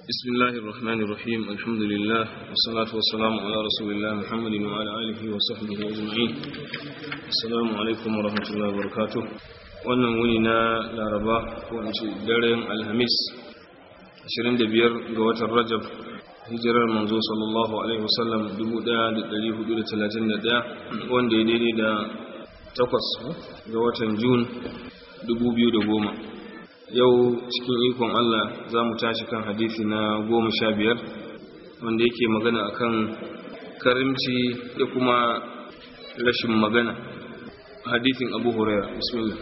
بسم الله الرحمن الرحيم الحمد لله والصلاة والسلام على رسول الله محمد وعلى آله وصحبه أجمعين السلام عليكم ورحمة الله وبركاته wannan wuni na laraba ko in ce daren alhamis 25 ga watan rajab hijirar manzo sallallahu alaihi wasallam 1431 wanda ya daidai da takwas ga watan jun 2010 yau cikin ikon Allah za mu tashi kan hadithi na goma sha biyar wanda yake magana akan karimci da kuma rashin magana hadithin abu huraira bismillah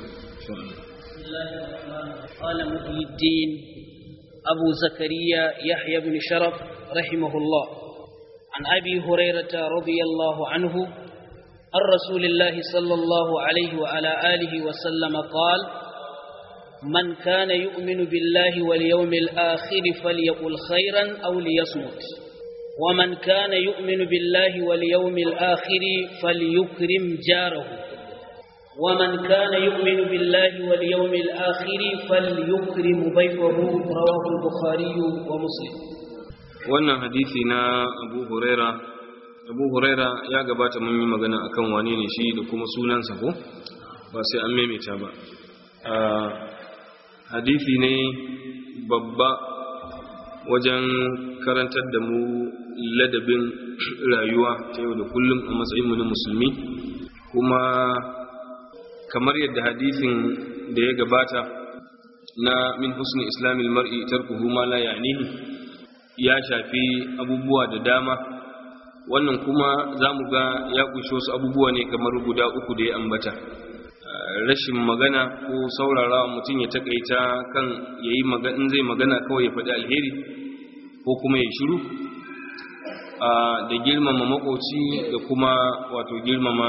قال محي الدين أبو زكريا يحيى بن شرف رحمه الله عن أبي هريرة رضي الله عنه عن رسول الله صلى الله عليه وعلى آله وسلم قال من كان يؤمن بالله واليوم الآخر فليقل خيرا أو ليصمت ومن كان يؤمن بالله واليوم الآخر فليكرم جاره ومن كان يؤمن بالله واليوم الآخر فليكرم ضيفه رواه البخاري ومسلم wannan hadisi na abu huraira abu huraira ya gabata mun yi magana akan wane ne shi da kuma sunansa ko ba sai an maimaita ba hadisi ne babba wajen karantar da mu ladabin rayuwa ta yau da kullum a matsayinmu na musulmi kuma kamar yadda hadisin da ya gabata na min husni islamil mar'i tarkuhu ma la ya'nihi ya shafi abubuwa da dama wannan kuma za mu ga ya ƙunshi wasu abubuwa ne kamar guda uku da ya ambata rashin magana ko saurara mutum ya takaita kan yayi magana in zai magana kawai ya faɗi alheri ko kuma ya shiru da girmama makoci da kuma wato girmama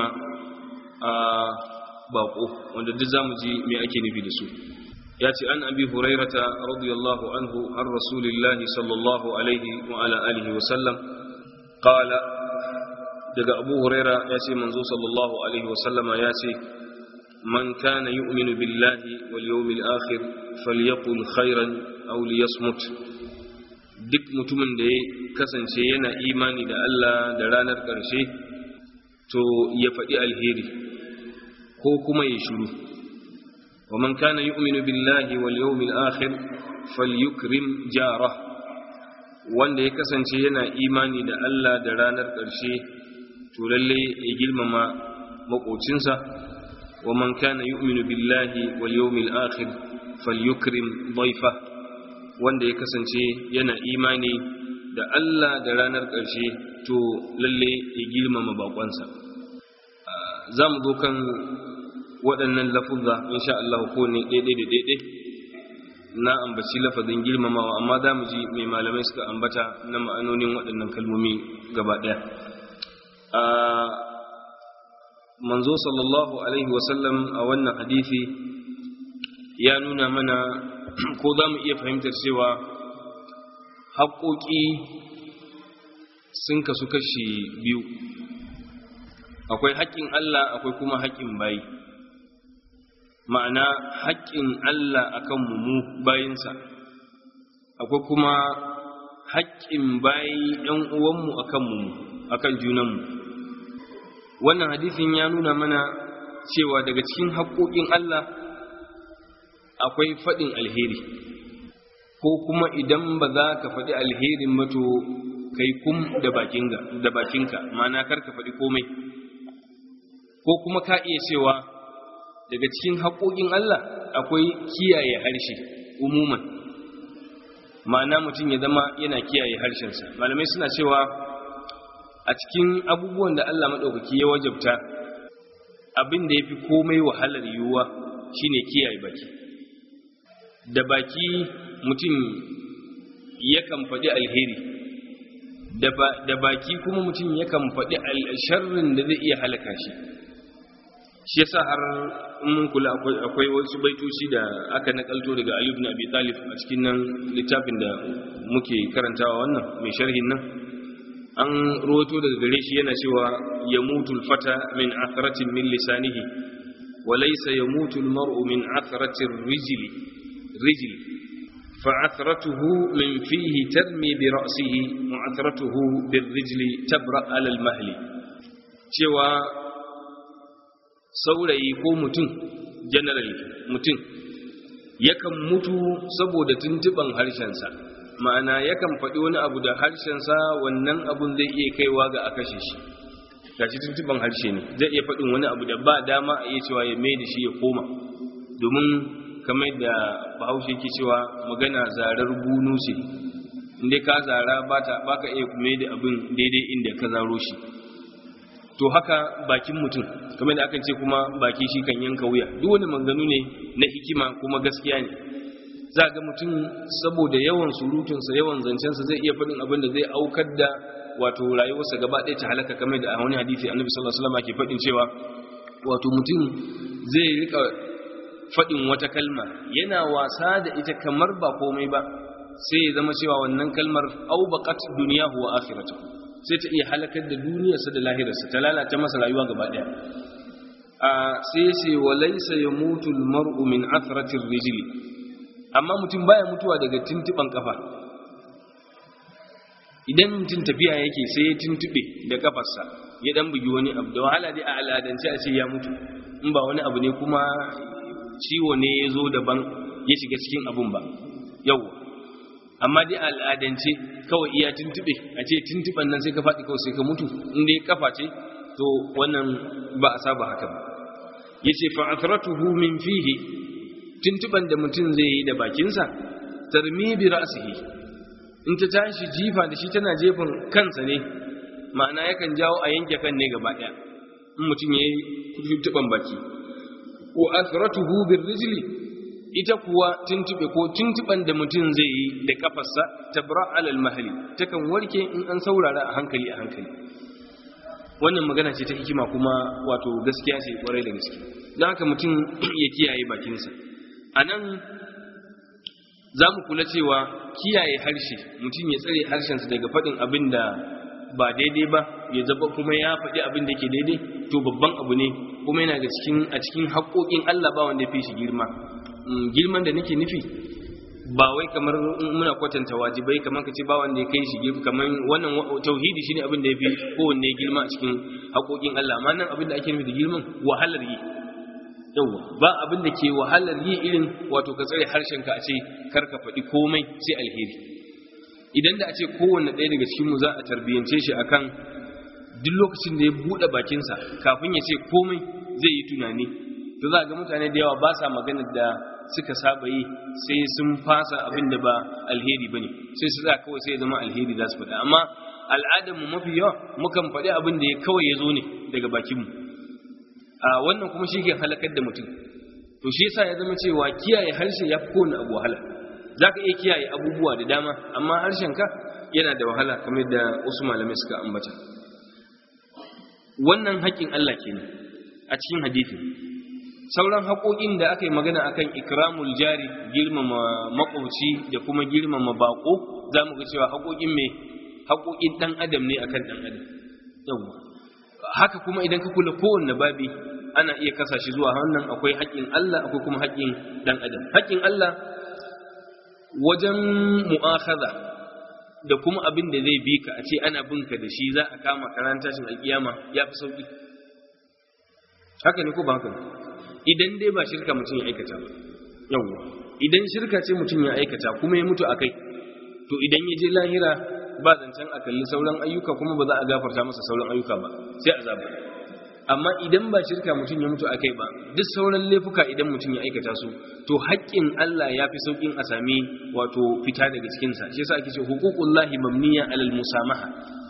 bako wanda duk zamu ji me ake nufi da su ya ce an abi hurairata radiyallahu anhu har rasulillahi sallallahu alaihi wa ala alihi wa sallam qala daga abu huraira ya ce manzo sallallahu alaihi wa sallama ya ce من كان يؤمن بالله واليوم الآخر فليقل خيرا أو ليصمت duk mutumin da ya kasance yana imani da Allah da ranar ƙarshe to ya faɗi alheri ko kuma ya shiru wa man kana yu'minu billahi wal yawmil akhir falyukrim jara wanda ya kasance yana imani da Allah da ranar ƙarshe to lalle ya girmama maƙocinsa ومن كان يؤمن بالله واليوم الآخر فليكرم ضيفه wanda ya kasance yana imani da Allah da ranar ƙarshe to lalle ya girmama bakonsa za mu zo kan waɗannan lafuzza insha Allah ko ne daidai da daidai na ambaci lafazin girmamawa amma za mu ji mai malamai suka ambata na ma'anonin waɗannan kalmomi gaba ɗaya manzo sallallahu alaihi wasallam a wannan hadisi ya nuna mana ko za mu iya fahimtar cewa haƙoƙi sun kasu kashi biyu akwai haƙƙin Allah akwai kuma haƙƙin bayi ma'ana haƙƙin Allah akan mu bayinsa akwai kuma haƙƙin bayi ɗan uwanmu akan mu akan junanmu wannan hadisin ya nuna mana cewa daga cikin haƙoƙin Allah akwai faɗin alheri ko kuma idan ba za ka faɗi alherin mato kai kum da bakinka mana kar ka faɗi komai ko kuma ka iya cewa daga cikin haƙoƙin Allah akwai kiyaye harshe umuman ma'ana mutum ya zama yana kiyaye harshensa malamai suna cewa a cikin abubuwan da Allah maɗaukaki ya wajabta abin da ya fi komai wahalar yiwuwa shine kiyaye baki da baki mutum yakan faɗi alheri da baki kuma mutum yakan faɗi sharrin da zai iya halaka shi shi yasa har mun kula akwai wasu baitoci da aka nakalto daga Ali ibn Abi Talib a cikin nan littafin da muke karantawa wannan mai sharhin nan an roto daga gare shi yana cewa ya mutul fata min atharatin min lisanihi wa laysa yamutu almar'u min atharatin rijli rijli فعثرته من فيه ترمي برأسه وعثرته بالرجل تبرأ على المهل cewa saurayi ko mutum generally mutum yakan mutu saboda tuntuban harshensa ma'ana yakan faɗi wani abu da harshensa wannan abun zai iya kaiwa ga a kashe shi gashi tuntuban harshe ne zai iya faɗin wani abu da ba dama a iya cewa ya mai da shi ya koma domin kamar da bahaushe ke cewa magana zarar bunu ce inda ka zara ba ka iya mai da abin daidai inda ka zaro shi to haka bakin mutum kamar da aka ce kuma baki shi kan yanka wuya duk wani maganganu ne na hikima kuma gaskiya ne za ga mutum saboda yawan surutunsa yawan zancensa zai iya faɗin abin da zai aukar da wato rayuwarsa gaba ɗaya ta halaka kamar da a wani hadisi annabi sallallahu alaihi wasallam ke faɗin cewa wato mutum zai rika faɗin wata kalma yana wasa da ita kamar ba komai ba sai ya zama cewa wannan kalmar aubaqat duniyahu wa akhiratuhu sai ta iya halakar da duniyarsa da lahirarsa ta lalata masa rayuwa gaba ɗaya a sai ce wa laysa yamutu almar'u min athrati rijli amma mutum baya mutuwa daga tintiban kafa idan mutum tafiya yake sai ya tuntube da kafarsa ya dan bugi wani abu da wahala dai a al'adance a ce ya mutu in ba wani abu ne kuma ciwo ne ya zo daban ya shiga cikin abun ba yau amma dai al'adance kawai iya tuntube a ce tuntuban nan sai ka faɗi kawai sai ka mutu in dai kafa ce to wannan ba a saba haka ba ya ce fa'atratuhu min fihi tuntuban da mutum zai yi da bakinsa tarmi bi ra'sihi in ta tashi jifa da shi tana jefin kansa ne ma'ana yakan jawo a yanke kan ne gaba ɗaya in mutum ya yi tuntuban baki ko asratuhu bir rijli ita kuwa tuntube ko tuntuban da mutum zai yi da kafarsa tabra alal mahali takan warke in an saurara a hankali a hankali wannan magana ce ta hikima kuma wato gaskiya ce kwarai da gaske don haka mutum ya kiyaye bakinsa a nan za mu kula cewa kiyaye harshe mutum ya tsare harshensa daga faɗin abin da ba daidai ba ya zaba kuma ya faɗi abin da ke daidai to babban abu ne kuma yana ga cikin a cikin haƙoƙin Allah ba wanda ya fi shi girma girman da nake nufi ba wai kamar muna kwatanta wajibai kamar ka ce ba wanda ya kai shi girma kamar wannan tauhidi shine abin da ya fi kowanne girma a cikin haƙoƙin Allah amma nan abin da ake nufi da girman wahalar yi yawa ba abin da ke wahalar yi irin wato ka tsare harshenka a ce kar ka faɗi komai sai alheri idan da a ce kowanne ɗaya daga cikinmu za a tarbiyyance shi akan duk lokacin da ya buɗe bakinsa kafin ya ce komai zai yi tunani to za a ga mutane da yawa ba sa magana da suka saba yi sai sun fasa abin da ba alheri ba ne sai su za kawai sai ya zama alheri za su faɗa amma al'adarmu mafi yawa mukan faɗi abin da ya kawai ya zo ne daga bakinmu a wannan kuma shi ke halakar da mutum to shi yasa ya zama cewa kiyaye harshe ya fi kowane abu wahala za ka iya kiyaye abubuwa da dama amma harshenka yana da wahala kamar da wasu malamai suka ambata wannan haƙƙin Allah kenan a cikin hadisi sauran haƙoƙin da aka yi magana akan ikramul jari girmama makwabci da kuma girmama baƙo za mu ga cewa haƙoƙin mai haƙoƙin ɗan adam ne akan ɗan adam yawwa haka kuma idan ka kula kowanne babi ana iya kasa shi zuwa wannan akwai haƙƙin Allah akwai kuma haƙƙin ɗan adam haƙƙin Allah wajen mu'akhadha da kuma abin da zai bi ka a ce ana bin ka da shi za a kama karan tashin alkiyama ya fi sauki haka ne ko ba haka idan dai ba shirka mutum ya aikata ba yawwa idan shirka ce mutum ya aikata kuma ya mutu akai to idan ya je lahira ba zancen a kalli sauran ayyuka kuma ba za a gafarta masa sauran ayyuka ba sai azaba amma idan ba shirka mutum ya mutu akai ba duk sauran laifuka idan mutum ya aikata su to haƙƙin Allah ya fi sauƙin a sami wato fita daga cikinsa shi yasa ake ce huququllahi mamniya alal musamaha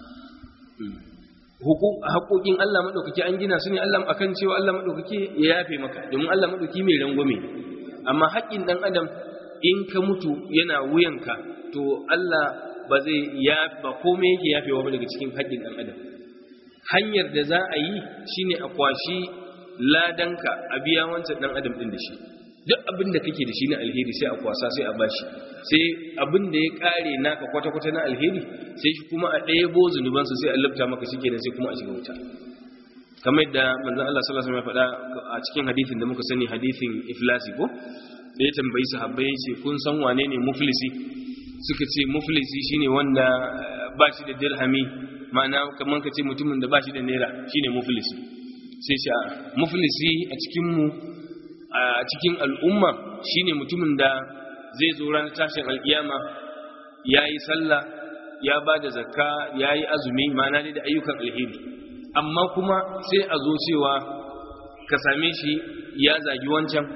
haƙoƙin Allah maɗaukaki an gina su ne Allah akan cewa Allah maɗaukaki ya yafe maka domin Allah maɗaukaki mai rangwame amma haƙƙin ɗan adam in ka mutu yana wuyanka to Allah ba zai ya ba komai yake yafewa ba daga cikin haƙƙin ɗan adam hanyar da za a yi shine a kwashi ladanka a biya wancan ɗan adam ɗin da shi duk abin da kake da shi na alheri sai a kwasa sai a bashi sai abin da ya kare naka kwata-kwata na alheri sai shi kuma a ɗaya bo zunubansa sai a lafta maka shi kenan sai kuma a shiga wuta kamar yadda manzon Allah sallallahu alaihi wasallam ya faɗa a cikin hadisin da muka sani hadisin iflasi ko da ya tambayi sahabbai ya ce kun san wane ne muflisi suka ce muflisi shine wanda ba shi da dirhami ma'ana kamar ka ce mutumin da ba shi da naira shine muflisi sai shi muflisi a cikin mu a cikin al'umma shine mutumin da zai zo ranar tashin alkiyama yayi sallah ya ba da zakka yayi azumi ma'ana dai da ayyukan alheri amma kuma sai a zo cewa ka same shi ya zagi wancan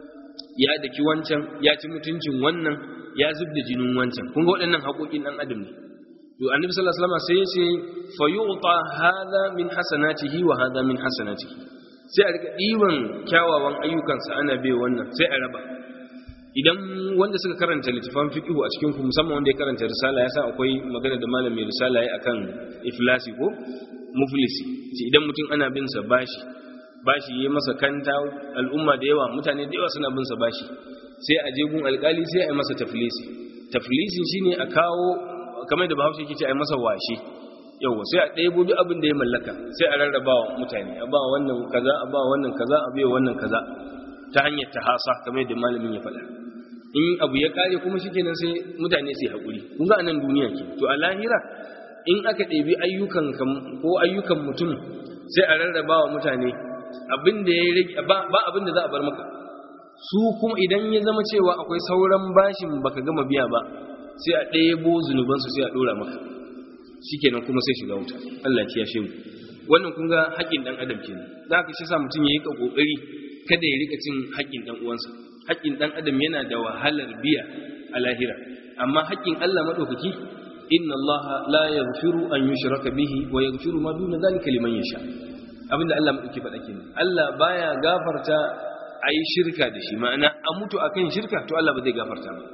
ya daki wancan ya ci mutuncin wannan ya zub da jinin wancan kun ga waɗannan haƙoƙin ɗan adam ne to annabi sallallahu alaihi wasallam sai ya ce fa yu'ta hadha min hasanatihi wa hadha min hasanatihi sai a rika diban kyawawan ayyukansa ana bai wannan sai a raba idan wanda suka karanta littafan fiqhu a cikin ku musamman wanda ya karanta risala ya san akwai magana da malam mai risala yayi akan iflasi ko muflisi idan mutum ana bin sa bashi bashi yayi masa kanta al'umma da yawa mutane da yawa suna bin sa bashi sai a je gun alkali sai a yi masa taflisi taflisin shine a kawo kamar da bahaushe yake ce a yi masa washe yawa sai a ɗebo duk abin da ya mallaka sai a rarraba wa mutane a ba wannan kaza a ba wannan kaza a bai wannan kaza ta hanyar tahasa kamar da malamin ya faɗa in abu ya kare kuma shikenan sai mutane sai haƙuri kun ga anan duniya ke to a lahira in aka ɗebi ayyukan ko ayyukan mutum sai a rarraba wa mutane abin da ya rage ba abin da za a bar maka su kuma idan ya zama cewa akwai sauran bashin baka gama biya ba sai a ɗebo zunubansu sai a ɗora maka shikenan kuma sai shiga wuta Allah ya kiyashe mu wannan kun ga haƙƙin dan adam kenan za ka shi sa mutum ya yi ka kokari kada ya rika cin haƙƙin dan uwansa haƙƙin dan adam yana da wahalar biya a lahira amma haƙƙin Allah madaukaki inna Allah la yaghfiru an yushraka bihi wa yaghfiru ma duna zalika liman yasha abinda Allah madauki faɗa kenan Allah baya gafarta ayi shirka da shi ma'ana a mutu akan shirka to Allah ba zai gafarta ba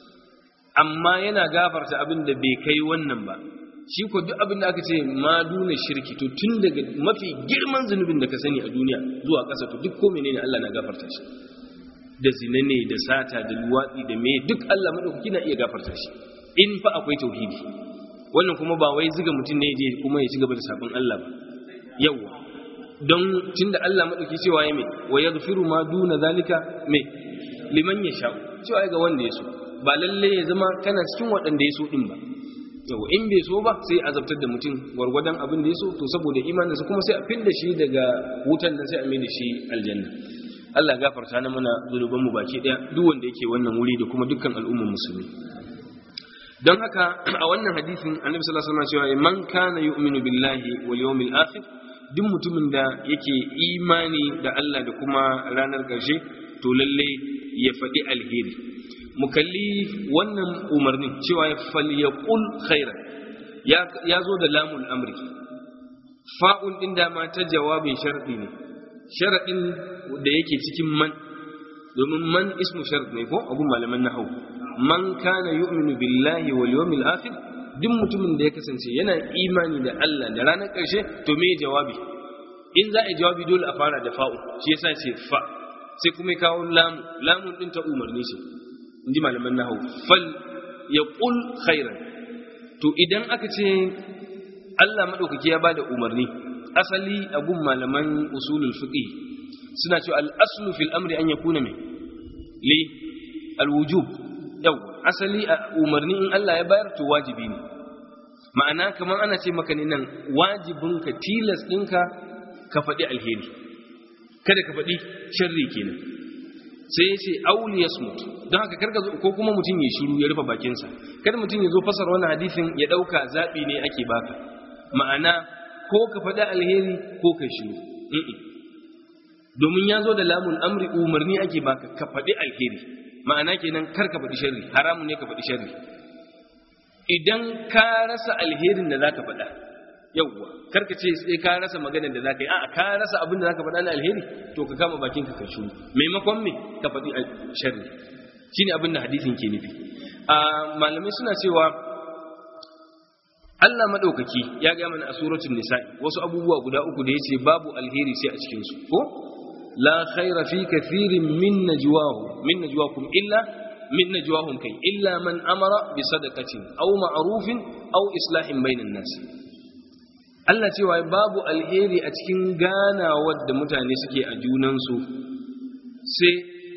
amma yana gafarta abinda bai kai wannan ba shi ko duk abin da aka ce ma duna shirki to tun daga mafi girman zunubin da ka sani a duniya zuwa ƙasa to duk ko menene Allah na gafarta shi da zina ne da sata da luwatsi da me duk Allah madaukaki na iya gafarta shi in fa akwai tauhidi wannan kuma ba wai ziga mutum ne je kuma ya ci gaba da sabon Allah ba yawa don tunda Allah madauki cewa ya me wa yaghfiru ma duna zalika me liman yasha cewa ga wanda ya so ba lalle ya zama kana cikin waɗanda ya so din ba yau in bai so ba sai azabtar da mutum gwargwadon abin da ya so to saboda imaninsa kuma sai a fidda shi daga wutan nan sai a mai da shi aljanna Allah gafarta na mana zunuban mu baki daya duk wanda yake wannan wuri da kuma dukkan al'ummar musulmi don haka a wannan hadisin annabi sallallahu alaihi wasallam cewa man kana yu'minu billahi wal yawmil akhir duk mutumin da yake imani da Allah da kuma ranar ƙarshe to lalle ya faɗi alheri mu kalli wannan umarnin cewa ya falyaqul khairan ya zo da lamul amri fa'un din dama ta jawabin sharadi ne sharadin da yake cikin man domin man ismu shart ne ko abun malaman nahwu man kana yu'minu billahi wal yawmil akhir duk mutumin da ya kasance yana imani da Allah da ranar ƙarshe to me jawabi in za a yi jawabi dole a fara da fa'u shi yasa ce fa sai kuma ya kawo lamu lamun din ta umarni ce inji malaman nahawu fal ya ƙul khairan to idan aka ce Allah maɗaukaki ya bada umarni asali a gun malaman usulul fiqh suna cewa al-aslu fil amri an yakuna mai li al-wujub yau asali a umarni in Allah ya bayar to wajibi ne ma'ana kamar ana ce maka ne nan wajibinka tilas ɗinka ka faɗi alheri kada ka faɗi sharri kenan sai ya ce auli ya smut don haka karka zo ko kuma mutum ya shiru ya rufe bakinsa kada mutum ya zo fasar wani hadisin ya ɗauka zaɓi ne ake baka ma'ana ko ka faɗi alheri ko ka shiru domin ya zo da lamun amri umarni ake baka ka faɗi alheri ma'ana kenan kar ka faɗi sharri haramun ne ka faɗi sharri idan ka rasa alherin da za ka faɗa yauwa karka ce sai ka rasa maganar da zaka yi a ka rasa abin da zaka faɗa na alheri to ka kama bakin ka ka shuru maimakon me ka faɗi sharri shine abin da hadisin ke nufi a malamai suna cewa Allah madaukaki ya ga mana a suratul nisa'i wasu abubuwa guda uku da yace babu alheri sai a cikin su ko la khaira fi kathirin min najwahum min najwakum illa min najwahum kai illa man amara bi sadaqatin aw ma'rufin aw islahin bainan nas Allah cewa babu alheri a cikin ganawar da mutane suke a junansu sai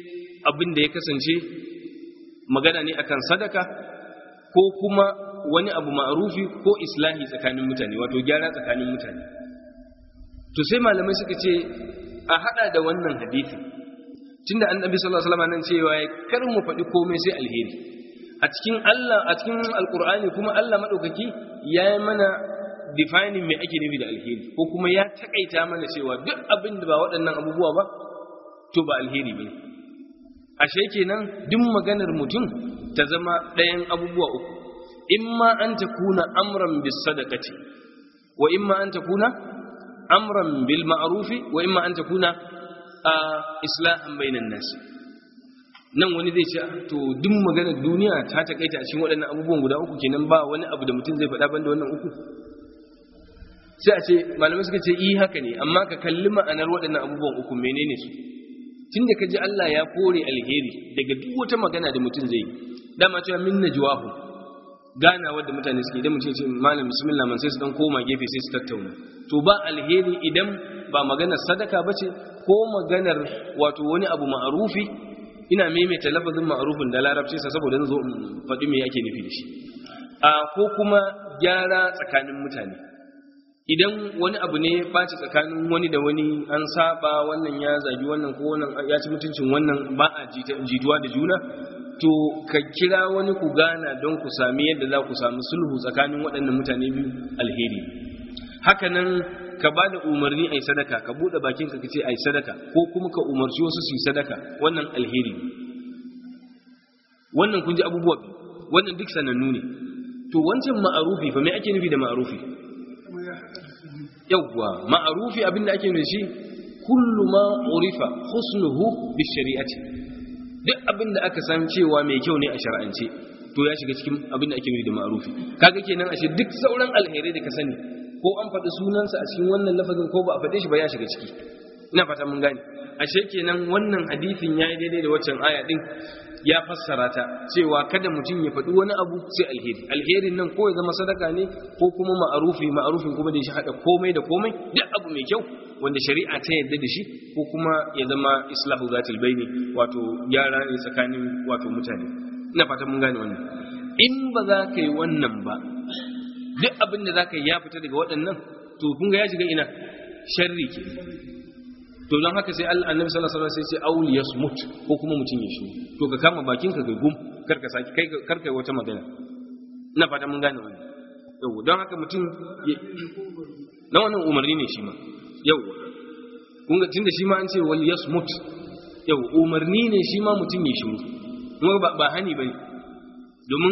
abin da ya kasance magana ne akan sadaka ko kuma wani abu ma'arufi ko islahi tsakanin mutane wato gyara tsakanin mutane to sai malamai suka ce a hada da wannan hadisi tunda annabi sallallahu alaihi wasallam nan cewa kar mu faɗi komai sai alheri a cikin Allah a cikin alqur'ani kuma Allah madaukaki ya yi mana defining me ake nufi da alheri ko kuma ya takaita mana cewa duk abin da ba waɗannan abubuwa ba to ba alheri bane ashe kenan duk maganar mutum ta zama ɗayan abubuwa uku imma an takuna amran bis sadaqati wa imma an takuna amran bil ma'rufi wa imma an takuna islahan bainan nas nan wani zai ce to duk maganar duniya ta takaita a cikin waɗannan abubuwan guda uku kenan ba wani abu da mutum zai faɗa banda wannan uku sai a ce malamai suka ce yi haka ne amma ka kalli ma'anar waɗannan abubuwan uku menene su tunda ka ji Allah ya kore alheri daga duk wata magana da mutum zai yi dama cewa min najwahu gana wadda mutane suke idan mutum ce malam bismillah man sai su dan koma gefe sai su tattauna to ba alheri idan ba maganar sadaka bace ko maganar wato wani abu ma'arufi ina maimaita lafazin ma'arufin da larabci sa saboda zo in faɗi me yake nufi da shi a ko kuma gyara tsakanin mutane idan wani abu ne ɓaci tsakanin wani da wani an saba wannan ya zagi wannan ko wannan ya ci mutuncin wannan ba a jituwa da juna to ka kira wani ku gana don ku sami yadda za ku sami sulhu tsakanin waɗannan mutane biyu alheri hakanan ka ba da umarni a yi sadaka ka buɗe bakin ka ce a yi sadaka ko kuma ka umarci wasu su yi sadaka wannan alheri wannan kun ji abubuwa wannan duk sanannu ne to wancan ma'arufi fa me ake nufi da ma'arufi yawwa ma'arufi abinda ake nufi shi kullu ma urifa husnuhu bi shari'ati duk abinda aka san cewa mai kyau ne a shar'ance to ya shiga cikin abinda ake nufi da ma'arufi kaga kenan ashe duk sauran alherai da ka sani ko an faɗi sunansa a cikin wannan lafazin ko ba a faɗe shi ba ya shiga ciki ina fata mun gane ashe kenan wannan hadisin yayi daidai da waccan aya din ya fassara ta cewa kada mutum ya faɗi wani abu sai alheri alherin nan ko ya zama sadaka ne ko kuma ma'arufi ma'arufin kuma da shi haɗa komai da komai duk abu mai kyau wanda shari'a ta yarda da shi ko kuma ya zama islahu zatil baini wato gyara ne tsakanin wato mutane ina fata mun gane wannan in ba za ka yi wannan ba duk abin da za ka yi ya fita daga waɗannan to kun ga ya shiga ina sharri ke to don haka sai Allah annabi sallallahu alaihi wasallam sai ce aul yasmut ko kuma mutum ya shiru to ka kama bakin ka kai gum kar ka saki kai kar kai wata magana ina fata mun gane wannan yau don haka mutum na wannan umarni ne shi ma yau kun ga tunda shi ma an ce wal yasmut yau umarni ne shi ma mutum ya shiru kuma ba ba hani bane domin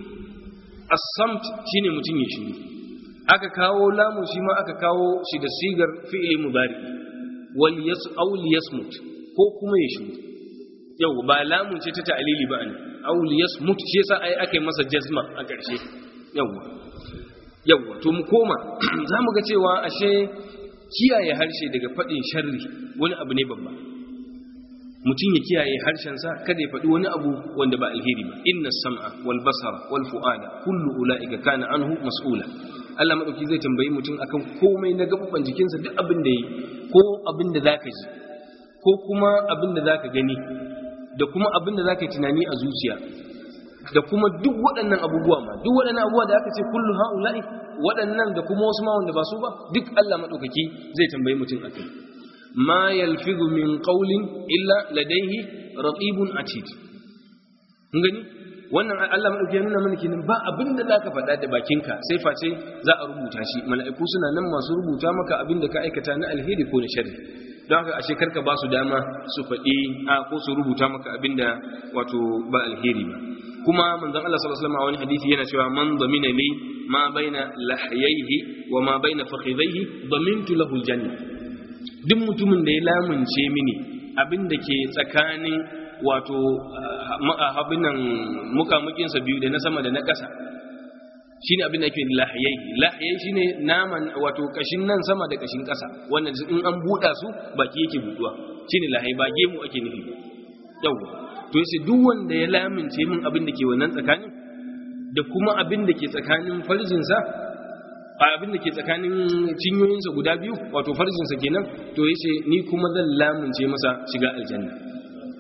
as-samt shine mutum ya shiru aka kawo lamu shi ma aka kawo shi da sigar fi'li mudari wal yas aw yasmut ko kuma ya shiru yau ba lamun ce ta ta'lili ba ne aw yasmut shi yasa ai aka yi masa jazma a ƙarshe yau yau to mu koma zamu ga cewa ashe kiyaye harshe daga faɗin sharri wani abu ne babba mutum ya kiyaye harshensa kada ya faɗi wani abu wanda ba alheri ba inna sam'a wal basara wal fu'ada kullu ula'ika kana anhu mas'ula Allah madauki zai tambayi mutum akan komai na gaban jikinsa duk abin da yi ko abin da zaka ji ko kuma abin da zaka gani da kuma abin da zaka yi tunani a zuciya da kuma duk waɗannan abubuwa ma duk waɗannan abubuwa da aka ce kullu ha'ula'i waɗannan da kuma wasu ma wanda ba su ba duk Allah madaukaki zai tambayi mutum akai ma yalfizu min qawlin illa ladayhi raqibun atid kun gani wannan Allah madauki ya nuna mana kenan ba abinda zaka faɗa da bakinka sai face za a rubuta shi mala'iku suna nan masu rubuta maka abinda ka aikata na alheri ko na sharri don haka ashe karka ba su dama su faɗi a ko su rubuta maka abinda wato ba alheri ba kuma manzon Allah sallallahu alaihi wasallam a wani hadisi yana cewa man damina li ma baina lahyayhi wa ma baina fakhidhayhi damintu lahu aljanna duk mutumin da ya lamunce mini abin da ke tsakanin wato abinan mukamukinsa biyu da na sama da na ƙasa shi ne abin da ke lahiyai lahiyai shi ne naman wato ƙashin nan sama da ƙashin ƙasa wannan in an buɗa su baki yake buɗuwa shi ne lahiyai ba gemu ake nufi yau to yace duk wanda ya lamince min abin da ke wannan tsakanin da kuma abin da ke tsakanin farjinsa abin da ke tsakanin cinyoyinsa guda biyu wato farjinsa kenan to yace ni kuma zan lamunce masa shiga aljanna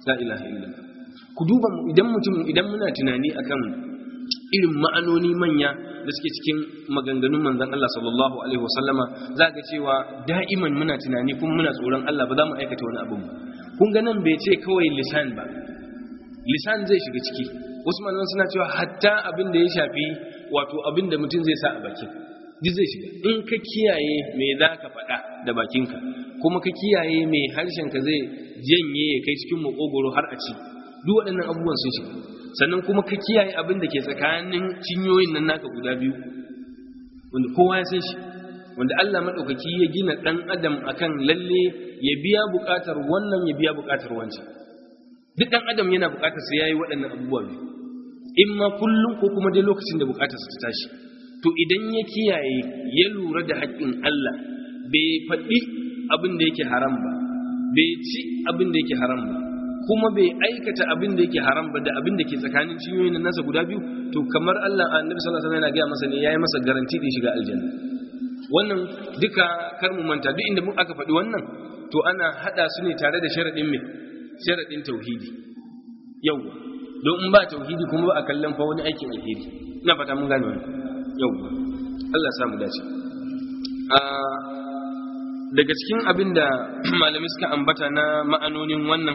la ilaha illallah ku duba idan mutum idan muna tunani akan irin ma'anoni manya da suke cikin maganganun manzon Allah sallallahu alaihi wasallama za ga cewa da'iman muna tunani kuma muna tsoron Allah ba za mu aikata wani abu kun ga nan bai ce kawai lisan ba lisan zai shiga ciki wasu malaman suna cewa hatta abin da ya shafi wato abin da mutum zai sa a bakin duk zai shiga in ka kiyaye me za ka faɗa da bakinka kuma ka kiyaye me harshenka zai janye ya kai cikin makogoro har a ci duk waɗannan abubuwan sun shiga sannan kuma ka kiyaye abin da ke tsakanin cinyoyin nan naka guda biyu wanda kowa ya san shi wanda Allah maɗaukaki ya gina ɗan adam akan lalle ya biya buƙatar wannan ya biya buƙatar wancan duk ɗan adam yana buƙatar sai yayi waɗannan abubuwa biyu in ma kullum ko kuma dai lokacin da buƙatar ta tashi to idan ya kiyaye ya lura da haƙƙin Allah bai faɗi abin da yake haram ba bai ci abin da yake haram ba kuma bai aikata abin da yake haram ba da abin da ke tsakanin ciyoyin nasa guda biyu to kamar Allah annabi sallallahu alaihi wasallam yana ga masa ne yayi masa garanti da shiga aljanna wannan duka kar mu manta duk inda mun aka faɗi wannan to ana hada su ne tare da sharadin me sharadin tauhidi yawa don in ba tauhidi kuma ba a kallon fa wani aikin alheri ina fata mun gane wannan yawa Allah ya samu dace a daga cikin abin da malamai suka ambata na ma'anonin wannan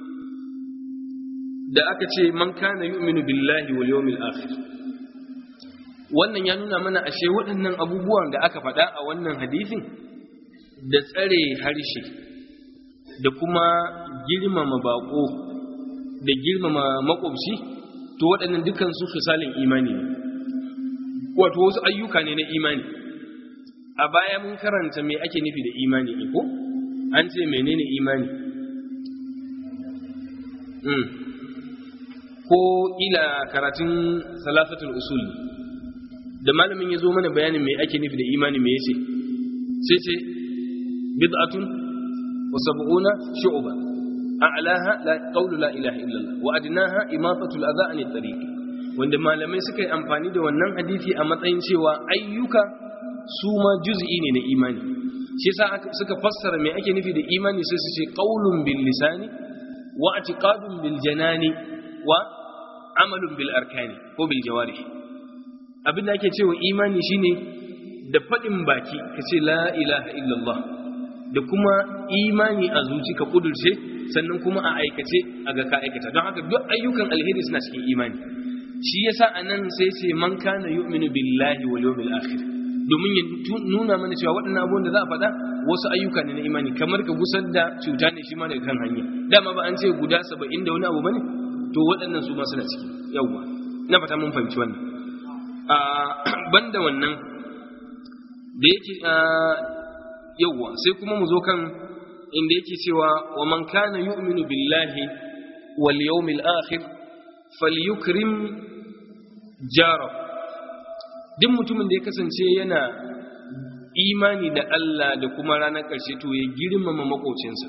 da aka ce man kana yu'minu billahi wal yawmil akhir wannan ya nuna mana ashe waɗannan abubuwan da aka faɗa a wannan hadisin da tsare harshe da kuma girmama bako da girmama makwabci to waɗannan dukkan su fisalin imani ne wato wasu ayyuka ne na imani a baya mun karanta me ake nufi da imani ne ko an ce menene imani ko ila karatun salasatul usul da malamin ya zo mana bayanin me ake nufi da imani me yace sai ce bid'atun wa sab'una shu'ba a'laha la qawlu la ilaha illallah wa adnaha imatatul adha an tariq wanda malamai suka yi amfani da wannan hadisi a matsayin cewa ayyuka su ma juz'i ne na imani shi yasa suka fassara me ake nufi da imani sai su ce qawlun bil lisani wa i'tiqadun bil janani wa amalun bil arkani ko bil jawarih abin da ake cewa imani shine da faɗin baki ka ce la ilaha illallah da kuma imani a zuci ka kudurce sannan kuma a aikace a ga ka aikata don haka duk ayyukan alheri suna cikin imani shi yasa anan sai ce man kana yu'minu billahi wal yawmil akhir domin ya nuna mana cewa waɗannan abubuwan da za a faɗa wasu ayyuka ne na imani kamar ka gusar da cuta ne shi ma daga kan hanya dama ba an ce guda saba'in da wani abu bane to waɗannan su ma suna ciki yawwa na fata mun fahimci wannan banda wannan da yake yawwa sai kuma mu zo kan inda yake cewa wa man kana yu'minu billahi wal yawmil akhir falyukrim jara duk mutumin da ya kasance yana imani da Allah da kuma ranar ƙarshe to ya girmama makocinsa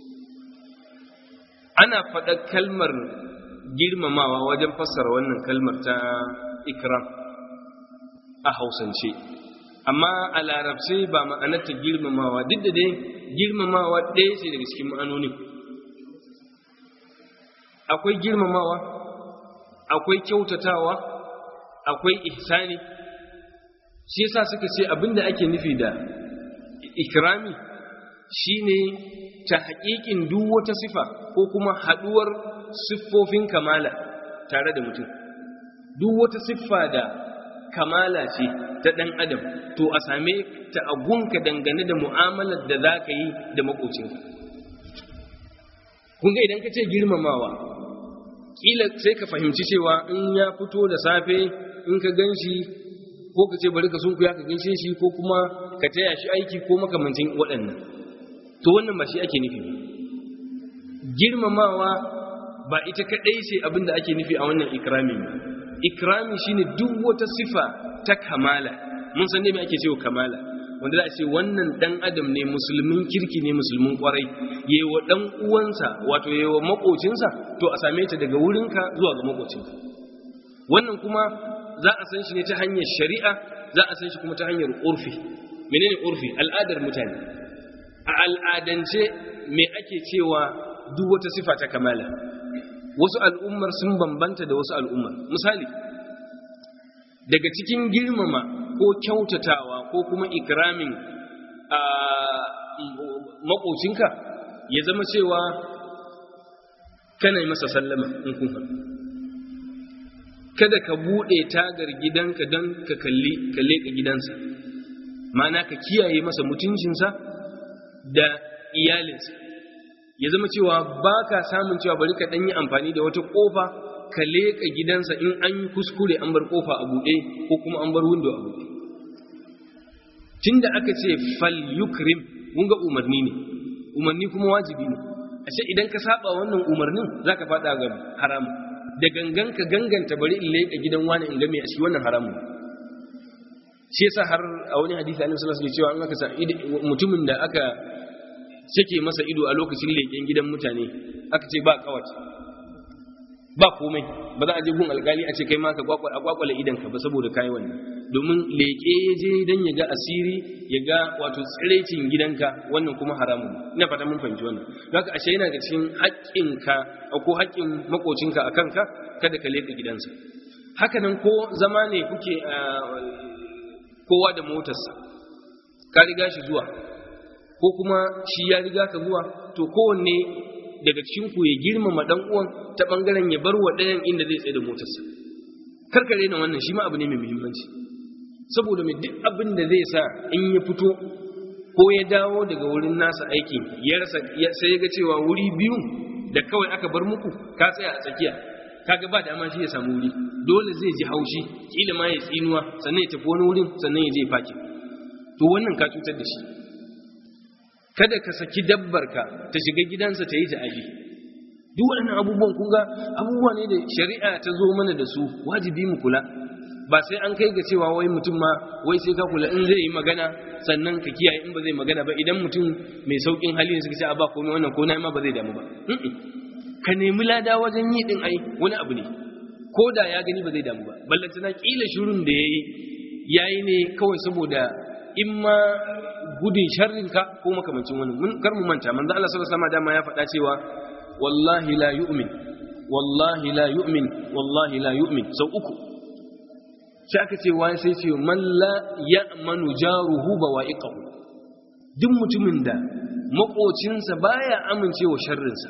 ana faɗa kalmar girmamawa wajen fassara wannan kalmar ta ikram a hausance amma a larabce ba ma'anarta girmamawa duk da dai girmamawa ɗaya ce daga cikin ma'anonin akwai girmamawa akwai kyautatawa akwai ihsani shi yasa suka ce abinda ake nufi da ikrami shine ta haƙiƙin duk wata sifa ko kuma haɗuwar siffofin kamala tare da mutum duk wata siffa da kamala ce ta ɗan adam to a same ta agunka dangane da mu'amalar da za ka yi da makocinka kun ga idan ka ce girmamawa ƙila sai ka fahimci cewa in ya fito da safe in ka gan shi ko ka ce bari ka sunkuya ka ganshe shi ko kuma ka taya shi aiki ko makamancin waɗannan to wannan ba shi ake nufi girmamawa ba ita kaɗai ce abin da ake nufi a wannan ikrami ba ikrami shine duk wata sifa ta kamala mun san ne me ake cewa kamala wanda za a ce wannan dan adam ne musulmin kirki ne musulmin kwarai yewa dan uwansa wato yewa makocinsa to a same ta daga wurinka zuwa ga makocinka wannan kuma za a san shi ne ta hanyar shari'a za a san shi kuma ta hanyar urfi menene urfi al'adar mutane a al'adance me ake cewa duk wata sifa ta kamala wasu al'ummar sun bambanta da wasu al'ummar misali daga cikin girmama ko kyautatawa ko kuma ikramin a makocinka ya zama cewa kana yi masa sallama in kun haɗu kada ka buɗe tagar gidanka don ka kalli ka leƙa gidansa ma'ana ka kiyaye masa mutuncinsa da iyalinsa ya zama cewa ba ka samun cewa bari ka ɗanyi amfani da wata ƙofa ka leƙa gidansa in an yi kuskure an bar ƙofa a buɗe ko kuma an bar windo a buɗe tun da aka ce fal yukrim mun ga umarni ne umarni kuma wajibi ne ashe idan ka saba wannan umarnin zaka faɗa ga haramu da gangan ka ganganta bari in leƙa gidan wani in ga me a shi wannan haramu shi yasa har a wani hadisi annabi sallallahu alaihi wasallam cewa an aka sa mutumin da aka sake masa ido a lokacin leƙen gidan mutane aka ce ba kawat ba komai ba za a je gun alkali a ce kai ma ka kwakwale idan ka ba saboda kai wannan domin leƙe ya je dan ya ga asiri ya ga wato tsirecin gidanka wannan kuma haramun ina fata mun fahimci wannan haka ashe yana da cikin haƙƙinka ko haƙƙin makocinka a kanka kada ka leƙa gidansa haka nan ko zama ne kuke kowa da motarsa ka riga shi zuwa ko kuma shi ya riga ka zuwa to kowanne daga cikin ku ya girmama dan uwan ta bangaren ya bar wa ɗayan inda zai tsaye da motarsa karkare na wannan shi ma abu ne mai muhimmanci saboda mai duk abin da zai sa in ya fito ko ya dawo daga wurin nasa aikin ya rasa sai ya ga cewa wuri biyu da kawai aka bar muku ka tsaya a tsakiya kaga ba dama shi ya samu wuri dole zai ji haushi kila ma ya tsinuwa sannan ya tafi wani wurin sannan ya je faki to wannan ka cutar da shi kada ka saki dabbarka ta shiga gidansa ta yi ta'adi duk waɗannan abubuwan kun ga abubuwa ne da shari'a ta zo mana da su wajibi mu kula ba sai an kai ga cewa wai mutum ma wai sai ka kula in zai yi magana sannan ka kiyaye in ba zai magana ba idan mutum mai saukin hali ne suka ce a ba komai wannan ko na ma ba zai damu ba ka nemi lada wajen yi din ai wani abu ne ko da ya gani ba zai damu ba ballantana kila shirin da yayi yayi ne kawai saboda in ma gudun sharrinka ko makamancin wani mun kar mu manta manzo Allah sallallahu alaihi wasallam dama ya faɗa cewa wallahi la yu'min wallahi la yu'min wallahi la yu'min sau uku sai aka ce wai sai ce man la ya'manu jaruhu bawa'iqahu duk mutumin da makocinsa baya amincewa sharrinsa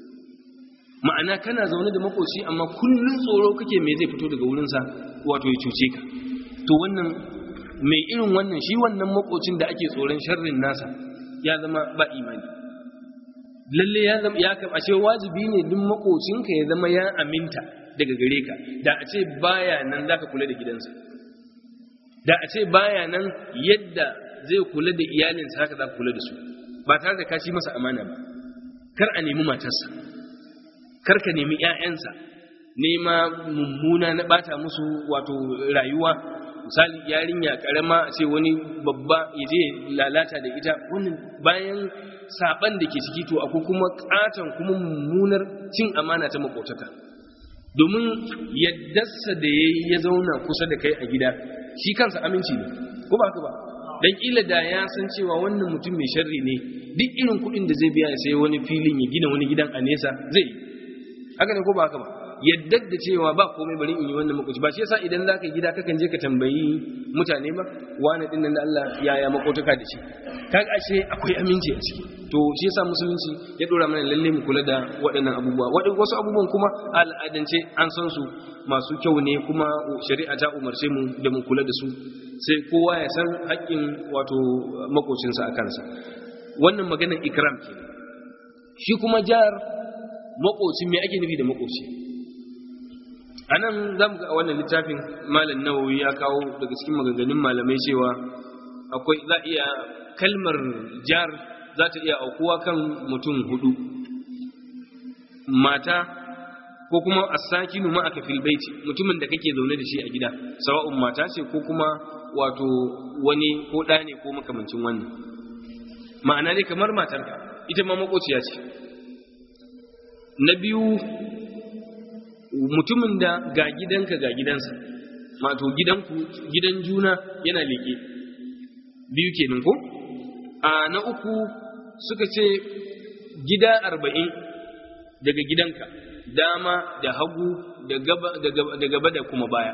ma'ana kana zaune da makoci amma kullun tsoro kake me zai fito daga wurinsa wato ya cuce ka to wannan mai irin wannan shi wannan makocin da ake tsoron sharrin nasa ya zama ba imani lalle ya zama ya kam ashe wajibi ne duk makocinka ya zama ya aminta daga gare ka da a ce baya nan zaka kula da gidansa da a ce baya nan yadda zai kula da iyalinsa haka za ka kula da su ba tare da ka ci masa amana ba kar a nemi matarsa kar ka nemi 'ya'yansa nema mummuna na bata musu wato rayuwa misali yarinya karama ce wani babba ya je lalata da ita wannan bayan saban da ke ciki to akwai kuma katon kuma mummunar cin amana ta makotaka domin yaddarsa da ya ya zauna kusa da kai a gida shi kansa aminci ne ko ba ba dan kila da ya san cewa wannan mutum mai sharri ne duk irin kuɗin da zai biya ya sai wani filin ya gina wani gidan a nesa zai yi haka ne ko ba haka ba yadda da cewa ba komai bari in yi wannan makoci ba shi yasa idan zaka gida kakan je ka tambayi mutane ba wani din nan da Allah yaya makotaka da shi kaga ashe akwai aminci a ciki to shi yasa musulunci ya dora mana lalle mu kula da waɗannan abubuwa wasu abubuwan kuma al'adance an san su masu kyau ne kuma shari'a ta umarce mu da mu kula da su sai kowa ya san haƙƙin wato makocinsa a kansa wannan maganar ikram ke shi kuma jar makoci me ake nufi da makoci a nan za mu ga a wannan littafin malam nawawi ya kawo daga cikin maganganun malamai cewa akwai za iya kalmar jar za ta iya aukuwa kan mutum hudu mata ko kuma asakinu ma aka fil baiti mutumin da kake zaune da shi a gida sawa'un mata ce ko kuma wato wani ko ɗa ne ko makamancin wannan ma'ana ne kamar matarka ita ma makociya ce na biyu mutumin da ga gidanka ga gidansa mato gidanku gidan juna yana leƙe biyu kenan ko a na uku suka ce gida arba'in daga gidanka dama da hagu da gaba da kuma baya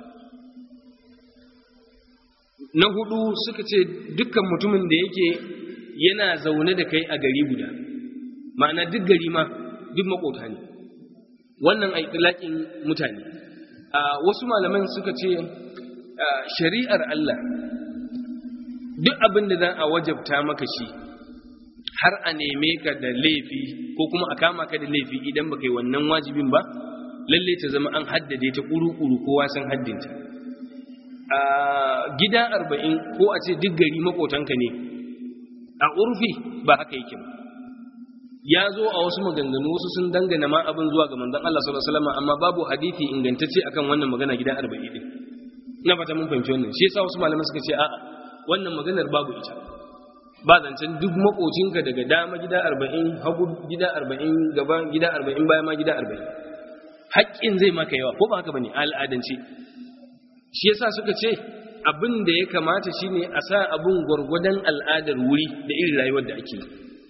na hudu suka ce dukkan mutumin da yake yana zaune da kai a gari guda ma'ana duk gari ma duk makota ne wannan a mutane wasu malaman suka ce shari'ar Allah duk abin da za a wajabta maka shi har a neme ka da laifi ko kuma a kama ka da laifi idan baka yi wannan wajibin ba lalle ta zama an haddade ta kuru-kuru kowa san haddinta a gida arba'in ko a ce duk gari makotanka ne a urfi ba haka yake ba ya zo a wasu maganganu wasu sun dangana ma abin zuwa ga manzon Allah sallallahu alaihi wasallam amma babu hadisi ingantacce akan wannan magana gida arba'in din ina fata mun fahimci wannan shi yasa wasu malaman suka ce a'a wannan maganar babu ita ba zancen duk makocinka daga dama gida arba'in hagu gida arba'in gaba gida arba'in baya ma gida arba'in haƙƙin zai maka yawa ko ba haka bane al'adance shi yasa suka ce abin da ya kamata shine a sa abin gwargwadon al'adar wuri da irin rayuwar da ake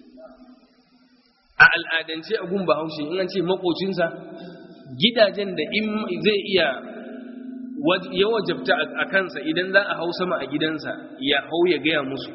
a al'adance a gun bahaushe in an ce makocinsa gidajen da in zai iya ya wajabta a kansa idan za a hau sama a gidansa ya hau ya gaya musu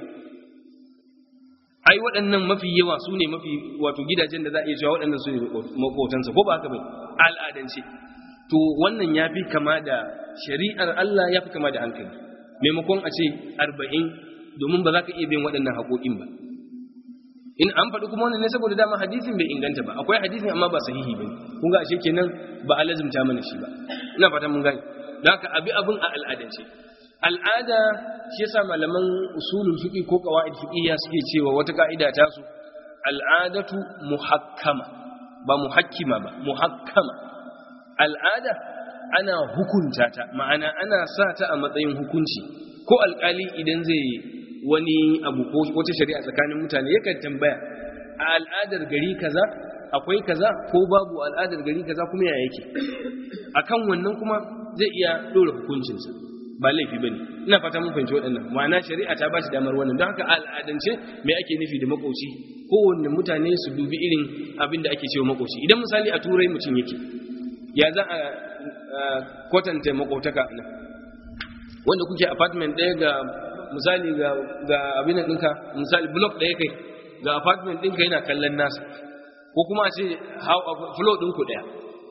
ai waɗannan mafi yawa su ne mafi wato gidajen da za a iya cewa waɗannan su ne makotansa ko ba haka bai al'adance to wannan ya fi kama da shari'ar Allah ya fi kama da hankali maimakon a ce arba'in domin ba za ka iya bin waɗannan haƙoƙin ba in an faɗi kuma wannan ne saboda dama hadisin bai inganta ba akwai hadisin amma ba sahihi ba kun ga ashe kenan ba a lazimta mana shi ba ina fatan mun gane da haka abi abin a al'adance al'ada shi yasa malaman usulul fiqi ko qawaid fiqhiyya suke cewa wata ka'ida ta su al'adatu muhakkama ba muhakkima ba muhakkama al'ada ana hukunta ta ma'ana ana sa ta a matsayin hukunci ko alkali idan zai wani abu ko wata shari'a tsakanin mutane yakan tambaya a al'adar gari kaza akwai kaza ko babu al'adar gari kaza kuma ya yake akan wannan kuma zai iya dora hukuncinsa ba laifi bane ina fata mun fahimci waɗannan ma'ana shari'a ta bashi damar wannan don haka al'adance me ake nufi da makoci kowanne mutane su dubi irin abin da ake cewa makoci idan misali a turai mutum yake ya za a kwatanta makotaka nan wanda kuke apartment ɗaya ga misali ga abin da ɗinka misali block ɗaya kai ga apartment ɗinka yana kallon nasa ko kuma a ce floor ɗinku ɗaya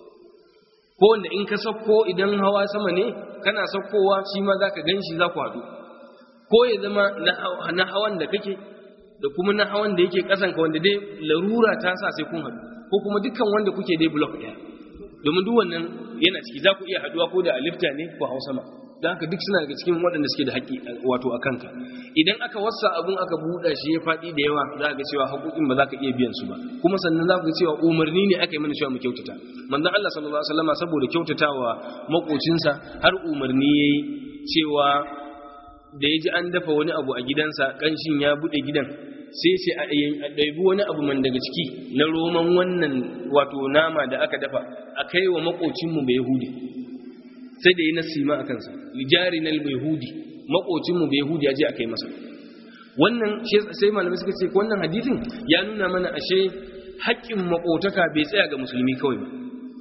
ko wanda in ka sauko idan hawa sama ne kana saukowa shi ma za ka gan shi za ku haɗu ko ya zama na hawan da kake da kuma na hawan da yake ƙasanka wanda dai larura ta sa sai kun haɗu ko kuma dukkan wanda kuke dai block ɗaya domin duk wannan yana ciki za ku iya haɗuwa ko da a lifta ne ko hau sama don haka duk suna daga cikin waɗanda suke da haƙƙi wato a kanka idan aka wasa abun aka buɗa shi ya faɗi da yawa za ga cewa haƙoƙin ba za ka iya biyan su ba kuma sannan za ku ga cewa umarni ne aka yi mana cewa mu kyautata manzon Allah sallallahu alaihi wasallam saboda kyautatawa makocinsa har umarni yayi cewa da ya ji an dafa wani abu a gidansa ƙanshin ya buɗe gidan sai sai a ɗaibi wani abu man daga ciki na roman wannan wato nama da aka dafa a kai wa makocinmu bai yahudi sai da yi nasima a kansa lijari na yahudi makocinmu bai yahudi ya je a kai masa wannan sai malamai suka ce wannan hadithin ya nuna mana ashe haƙƙin makotaka bai tsaya ga musulmi kawai ba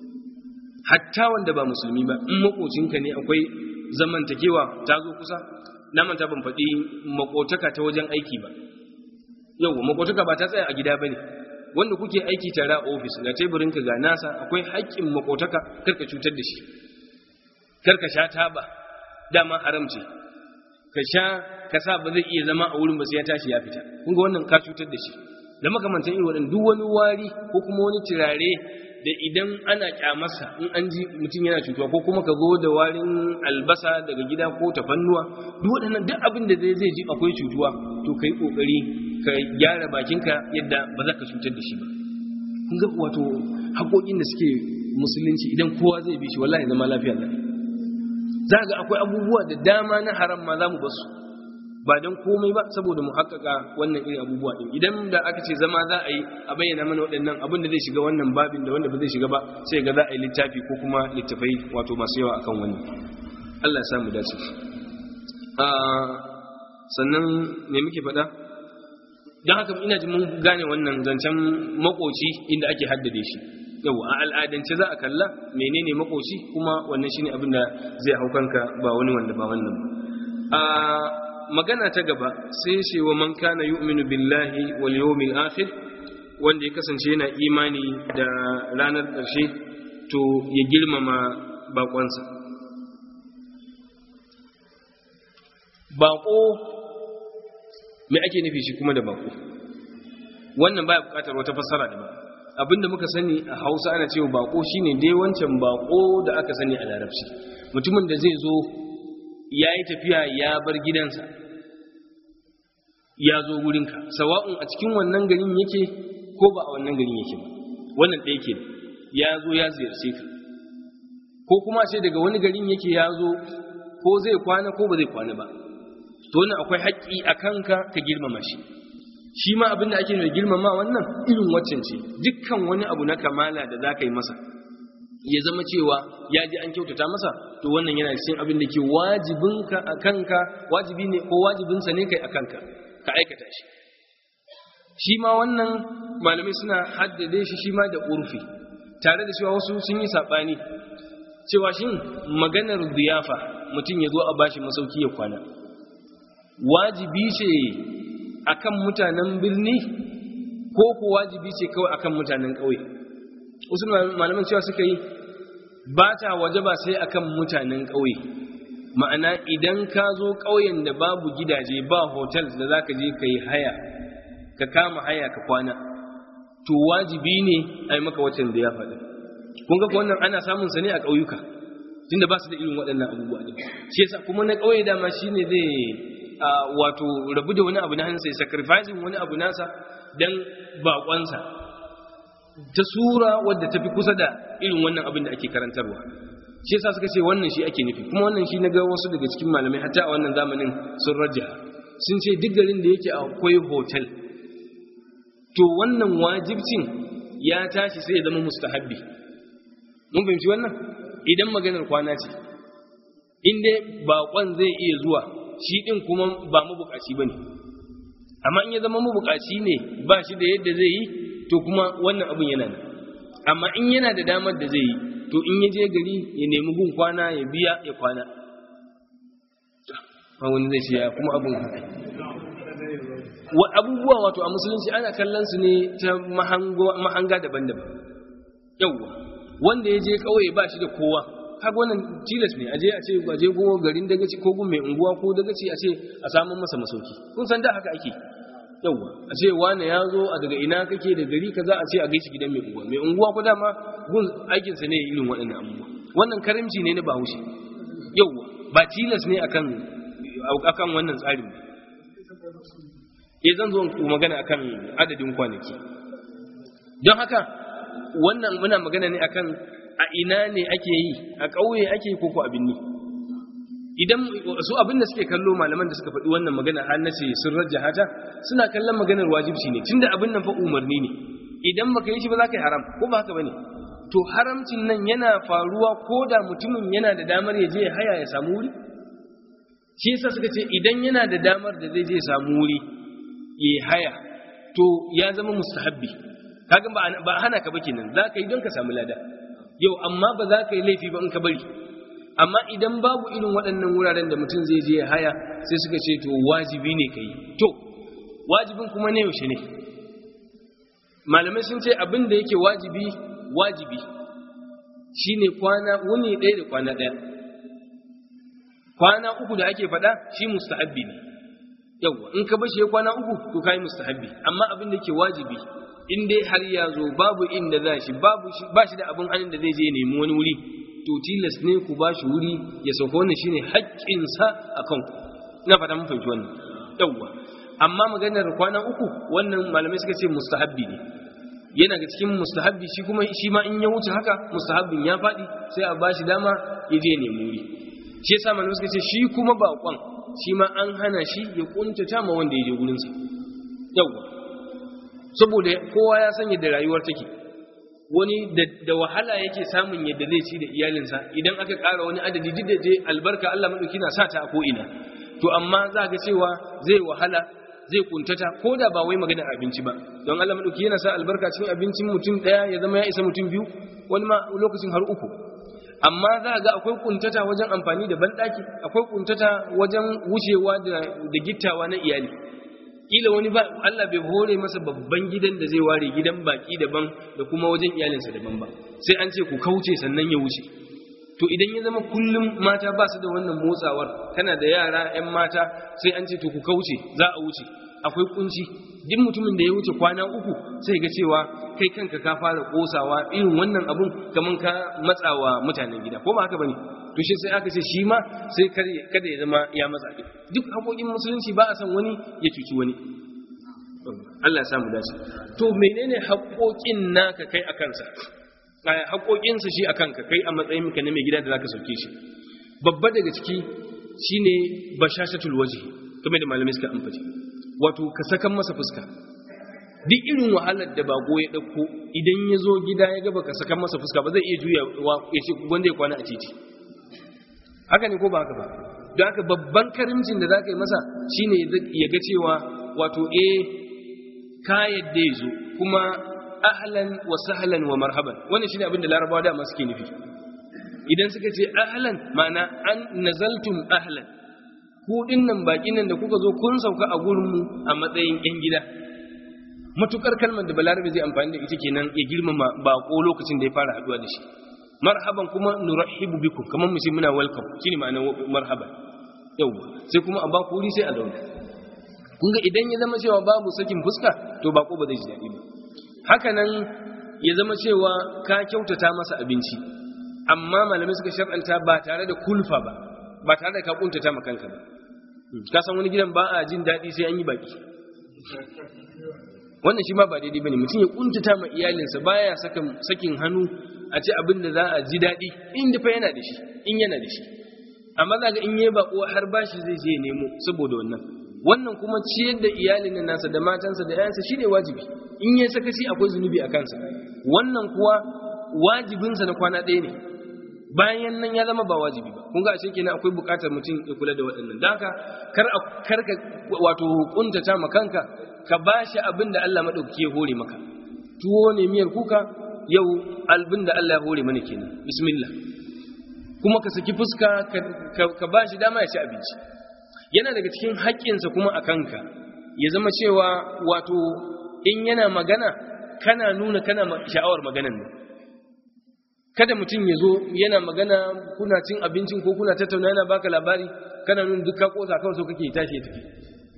hatta wanda ba musulmi ba in makocinka ne akwai zamantakewa ta zo kusa na manta ban faɗi makotaka ta wajen aiki ba yau makotaka ba ta tsaya a gida bane wanda kuke aiki tare a ofis ga teburinka ga nasa akwai haƙƙin makotaka karka cutar da shi karka sha taba dama haram ce ka sha ka sa ba zai iya zama a wurin ba sai ya tashi ya fita kun ga wannan ka cutar da shi da makamantan irin waɗanda duk wani wari ko kuma wani turare da idan ana kyamarsa in an ji mutum yana cutuwa ko kuma ka zo da warin albasa daga gida ko tafannuwa duk waɗannan duk abin da zai zai ji akwai cutuwa to kai kokari ka gyara bakinka yadda ba za ka cutar da shi ba kun ga wato haƙoƙin da suke musulunci idan kowa zai bi shi wallahi zama lafiya ne za ga akwai abubuwa da dama na haram ma za mu basu ba don komai ba saboda mu haƙaƙa wannan irin abubuwa ɗin idan da aka ce zama za a yi a bayyana mana waɗannan abin da zai shiga wannan babin da wanda ba zai shiga ba sai ga za a yi littafi ko kuma littafai wato masu yawa akan wannan Allah ya samu dace sannan me muke faɗa don haka ina ji mun gane wannan zancen makoci inda ake haddade shi yau a al'adance za a kalla menene makoci kuma wannan shine abin da zai hau kanka ba wani wanda ba wannan a magana ta gaba sai ce wa man kana yu'minu billahi wal yawmil akhir wanda ya kasance yana imani da ranar ƙarshe to ya girmama bakonsa bako me ake nufi shi kuma da bako wannan baya bukatar wata fassara da ba abinda muka sani a hausa ana cewa bako shine dai wancan bako da aka sani a larabci mutumin da zai zo ya yi tafiya ya bar gidansa ya zo wurinka sawa'un a cikin wannan garin yake ko ba a wannan garin yake ba wannan ɗaya ke ya zo ya ziyarce ka ko kuma sai daga wani garin yake ya zo ko zai kwana ko ba zai kwana ba to wannan akwai haƙƙi a kanka ka girmama shi shi ma abin da ake mai girmama wannan irin waccan ce dukkan wani abu na kamala da za ka yi masa ya zama cewa ya ji an kyautata masa to wannan yana cikin abin da ke wajibinka a kanka wajibi ne ko wajibinsa ne kai a kanka ka aikata shi shi ma wannan malamai suna haddade shi shi ma da urfi tare da cewa wasu sun yi saɓani cewa shin maganar ziyafa mutum ya zo a bashi masauki ya kwana wajibi ce akan mutanen birni ko ko wajibi ce kawai akan mutanen ƙauye wasu malaman cewa suka yi ba ta waje ba sai akan mutanen ƙauye ma'ana idan ka zo ƙauyen da babu gidaje ba hotel da za ka je ka yi haya ka kama haya ka kwana to wajibi ne a yi maka waccan da ya faɗi kun ga wannan ana samun sa ne a ƙauyuka tunda ba su da irin waɗannan abubuwa ne shi yasa kuma na ƙauye dama shine zai wato rabu da wani abu na hannunsa ya sacrificing wani abu nasa dan baƙonsa ta sura wadda ta fi kusa da irin wannan abin da ake karantarwa shi yasa suka ce wannan shi ake nufi kuma wannan shi na ga wasu daga cikin malamai hatta a wannan zamanin sun rajaha sun ce duk garin da yake akwai hotel to wannan wajibcin ya tashi sai ya zama mustahabbi mun fahimci wannan idan maganar kwana ce in dai baƙon zai iya zuwa shi ɗin kuma ba mabukaci ba ne amma in ya zama mabukaci ne ba shi da yadda zai yi to kuma wannan abin yana nan amma in yana da damar da zai yi to in ya je gari ya nemi gun kwana ya biya ya kwana wani zai ce ya kuma abin haka abubuwa wato a musulunci ana kallon su ne ta mahanga daban-daban yauwa wanda ya je kawai ba shi da kowa kaga wannan tilas ne aje a ce aje go garin dagaci ko gun mai unguwa ko dagaci a ce a samu masa masauki kun san da haka ake yauwa a ce wane ya zo a daga ina kake da gari kaza a ce a gaishe gidan mai unguwa mai unguwa ko dama gun aikin sa ne irin waɗannan abubuwa wannan karimci ne na bahaushe yauwa ba tilas ne akan akan wannan tsarin eh zan zo ku magana akan adadin kwanaki don haka wannan muna magana ne akan a ina ne ake yi a ƙauye ake ko ko abin ne idan su abin da suke kallo malaman da suka faɗi wannan magana har nace sun rajjaha ta suna kallon maganar wajibci ne tunda abin nan fa umarni ne idan baka yi shi ba za ka yi haram ko ba haka bane to haramcin nan yana faruwa ko da mutumin yana da damar ya je ya haya ya samu wuri shi yasa suka ce idan yana da damar da zai je ya samu wuri ya haya to ya zama mustahabbi kaga ba hana ka ba kenan za ka yi don ka samu lada yau amma ba za ka yi laifi ba in ka bari amma idan babu irin waɗannan wuraren da mutum zai je ya haya sai suka ce to wajibi ne ka yi to wajibin kuma ne yaushe ne malamai sun ce abin da yake wajibi wajibi shine kwana wuni ɗaya da kwana ɗaya kwana uku da ake faɗa shi mustahabbi ne yawwa in ka bashi ya kwana uku to kai mustahabbi amma abin da yake wajibi in dai har ya zo babu inda za shi babu shi ba shi da abin hannun da zai je nemi wani wuri to tilas ne ku ba shi wuri ya sauka wannan shine haƙƙinsa a kanku ina fata mun fahimci wannan yawwa amma maganar kwana uku wannan malamai suka ce mustahabbi ne yana ga cikin mustahabbi shi kuma shi ma in ya wuce haka mustahabbin ya faɗi sai a ba shi dama ya je nemi wuri shi yasa malamai suka ce shi kuma baƙon shi ma an hana shi ya kuntata ma wanda ya je gurinsa yawwa saboda kowa ya san yadda rayuwar take wani da wahala yake samun yadda zai ci da iyalinsa idan aka ƙara wani adadi duk da je albarka Allah madauki na sa ta a ko'ina to amma za ga cewa zai wahala zai kuntata ko da ba wai magana abinci ba don Allah madauki yana sa albarka cikin abincin mutum daya ya zama ya isa mutum biyu wani ma lokacin har uku amma za ga akwai kuntata wajen amfani da banɗaki akwai kuntata wajen wucewa da gittawa na iyali kila wani ba Allah bai hore masa babban gidan da zai ware gidan baki daban da kuma wajen iyalinsa daban ba sai an ce ku kauce sannan ya wuce to idan ya zama kullum mata ba su da wannan motsawar kana da yara 'yan mata sai an ce to ku kauce za a wuce akwai kunci duk mutumin da ya wuce kwana uku sai ga cewa kai kanka ka fara kosawa irin wannan abun kaman ka matsawa mutanen gida ko ba haka bane to shi sai aka ce shi ma sai kada ya zama ya matsa din duk haƙoƙin musulunci ba a san wani ya cuci wani Allah ya samu dace to menene haƙoƙin naka kai a kansa haƙoƙinsa shi a kanka kai a matsayin ka na mai gida da zaka sauke shi babba daga ciki shine bashashatul wajhi kamar da malamai suka ambaci wato ka sakan masa fuska duk irin wahalar da bago ya dauko idan ya zo gida ya gaba ka sakan masa fuska ba zai iya juya ya ce wanda ya kwana a titi haka ne ko ba haka ba don haka babban karimcin da za ka yi masa shine ya ga cewa wato eh ka yadda ya zo kuma ahlan wa sahlan wa marhaban wannan shine abin da larabawa da suke nufi idan suka ce ahlan ma'ana an nazaltum ahlan ku dinnan bakin nan da kuka zo kun sauka a gurin mu a matsayin yan gida matukar kalmar da balarabe zai amfani da ita kenan ya girmama bako lokacin da ya fara haduwa da shi marhaban kuma nurahibu bikum kamar mu ce muna welcome shine ma'anar marhaban yau sai kuma a ba ku wuri sai a zauna kun ga idan ya zama cewa babu sakin fuska to bako ba zai ji daɗi ba haka nan ya zama cewa ka kyautata masa abinci amma malamai suka shar'anta ba tare da kulfa ba ba tare da ka kuntata ma kanka ba ka san wani gidan ba a jin daɗi sai an yi baki wannan shi ma ba daidai bane mutum ya kuntata ma iyalinsa baya sakin hannu a ce abin da za a ji daɗi in da fa yana da shi in yana da shi amma za ga in yi bako har bashi zai je nemo saboda wannan wannan kuma ciyar da iyalin nan nasa da matansa da yayansa shine wajibi in yayi sakaci akwai zunubi a kansa wannan kuwa wajibinsa na kwana ɗaya ne bayan nan ya zama ba wajibi ba kun ga ashe kenan akwai buƙatar mutum ya kula da waɗannan dan haka kar a kar ka wato kuntata ma kanka ka bashi abin da Allah madaukaki ya hore maka tuwo ne miyar kuka yau albin da Allah ya hore mana kenan bismillah kuma ka saki fuska ka bashi dama ya ci abinci yana daga cikin haƙƙinsa kuma a kanka ya zama cewa wato in yana magana kana nuna kana sha'awar maganan ne kada mutum ya zo yana magana kuna cin abincin ko kuna tattauna yana baka labari kana nuna duk ka kosa kawai so kake tashi ya tafi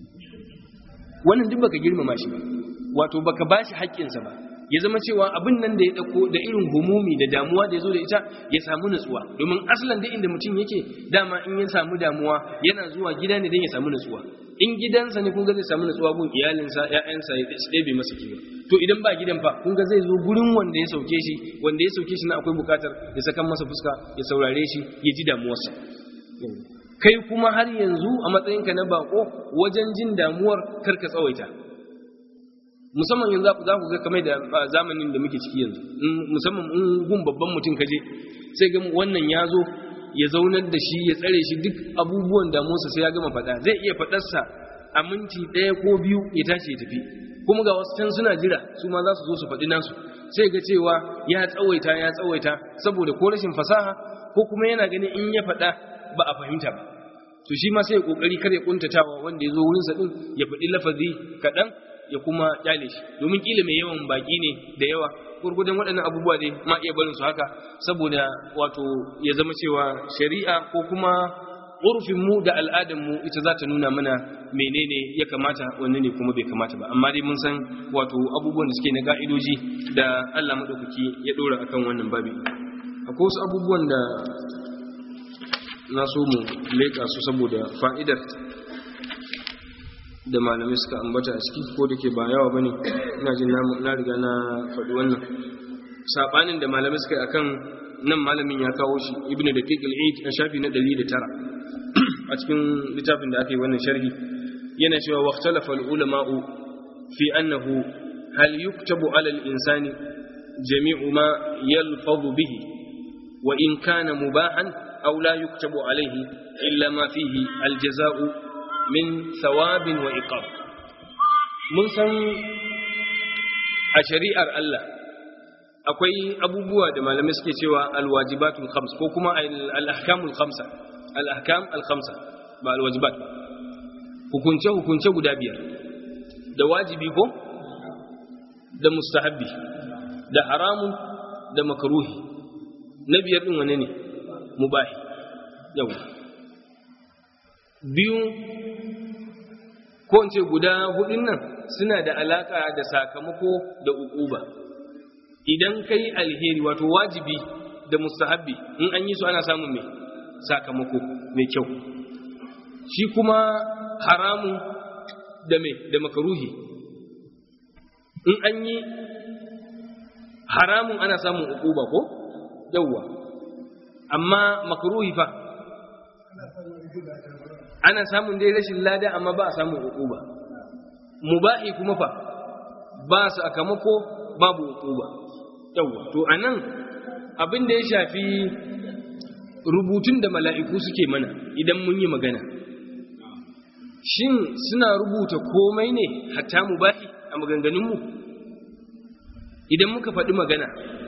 wannan duk baka girmama shi ba wato baka bashi haƙƙinsa ba ya zama cewa abin nan da ya dauko da irin humumi da damuwa da ya zo da ita ya samu nutsuwa domin asalin da inda mutum yake dama in ya samu damuwa yana zuwa gida ne don ya samu nutsuwa in gidansa ne kun ga zai samu nutsuwa gun iyalinsa ƴaƴansa ya ɗebe masa kiwo to idan ba gidan fa kun ga zai zo gurin wanda ya sauke shi wanda ya sauke shi na akwai bukatar ya saka masa fuska ya saurare shi ya ji damuwarsa kai kuma har yanzu a matsayinka na bako wajen jin damuwar karka tsawaita musamman yanzu za ku ga kamar da zamanin da muke ciki yanzu musamman in gun babban mutum kaje sai ga wannan ya zo ya zaunar da shi ya tsare shi duk abubuwan damuwarsa sai ya gama faɗa zai iya faɗarsa a minti ɗaya ko biyu ya tashi ya tafi kuma ga wasu can suna jira su ma za su zo su faɗi nasu sai ga cewa ya tsawaita ya tsawaita saboda ko rashin fasaha ko kuma yana ganin in ya faɗa ba a fahimta ba to shi ma sai ya kokari kar ya kuntatawa wanda ya zo wurinsa din ya faɗi lafazi kaɗan ya kuma kyale shi domin kila mai yawan baki ne da yawa gurgudan waɗannan abubuwa dai ma iya barin su haka saboda wato ya zama cewa shari'a ko kuma urfin mu da al'adar mu ita za ta nuna mana menene ya kamata wanne ne kuma bai kamata ba amma dai mun san wato abubuwan da suke na ga'idoji da Allah madaukaki ya dora akan wannan babi akwai wasu abubuwan da na so mu leƙa su saboda fa'idar da malamai suka ambata a ciki ko da ke ba yawa bane ina jin na riga na faɗi wannan sabanin da malamai suka yi akan nan malamin ya kawo shi ibn daqiq al-eid a shafi na 109 a cikin littafin da aka yi wannan sharhi yana cewa waqtalafa al-ulama'u fi annahu hal yuktabu 'ala al-insani jami'u ma yalfadhu bihi wa in kana mubahan aw la yuktabu 'alayhi illa ma fihi al-jaza'u min thawabin wa iqab mun san a shari'ar Allah akwai abubuwa da malamai suke cewa alwajibatul khams ko kuma al-ahkamul khamsa al-ahkam al-khamsa ba al-wajibat ba hukunce hukunce guda biyar da wajibi ko da mustahabbi da haramun da makruhi na biyar din wane ne mubahi yau biyu ko in ce guda hudun nan suna da alaka da sakamako da ukuba idan kai alheri wato wajibi da mustahabbi in an yi su ana samun mai sakamako mai kyau shi kuma haramun da mai da makaruhi in an yi haramun ana samun ukuba ko yawwa amma makaruhi fa ana samun dai rashin lada amma ba a samun ukuba mubahi kuma fa ba sakamako babu ukuba yawwa to anan abin da ya shafi rubutun da mala'iku suke mana idan mun yi magana shin suna rubuta komai ne hatta mubahi a maganganunmu idan muka faɗi magana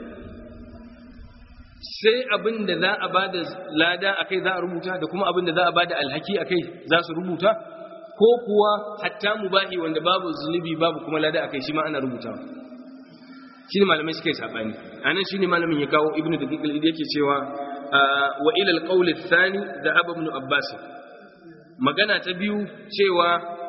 sai abin da za a ba da lada a kai za a rubuta da kuma abin da za a ba da alhaki a kai za su rubuta ko kuwa hatta mubahi wanda babu zunubi babu kuma lada a kai shi ma ana rubutawa shi ne malamai suka yi saɓani a nan shi ne malamin ya kawo ibnu da yake cewa wa ilal qawli thani da abu ibn abbas magana ta biyu cewa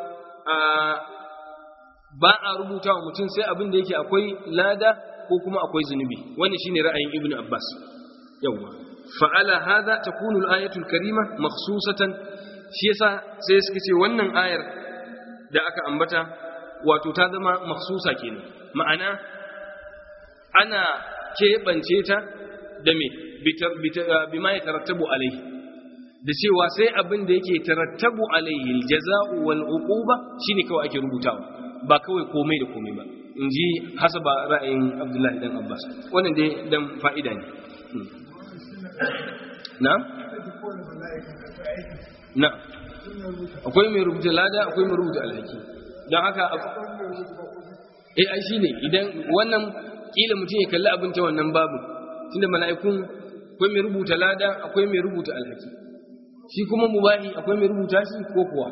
ba a rubuta wa mutum sai abin da yake akwai lada ko kuma akwai zunubi wannan shine ra'ayin ibnu abbas yawa fa'ala hadha takunu al-ayatu al-karima makhsusatan shi yasa sai suka ce wannan ayar da aka ambata wato ta zama makhsusa kenan ma'ana ana keɓance ta da me bima ya tarattabu alaihi da cewa sai abin da yake tarattabu alaihi aljaza'u wal uquba shine kawai ake rubutawa ba kawai komai da komai ba in ji hasaba ra'ayin abdullahi dan abbas wannan dai dan fa'ida ne na na akwai mai rubuta lada akwai mai rubuta alhaki don haka eh ai shine idan wannan kila mutum ya kalli abin ta wannan babu tunda mala'ikun akwai mai rubuta lada akwai mai rubuta alhaki shi kuma mubahi akwai mai rubuta shi ko kuwa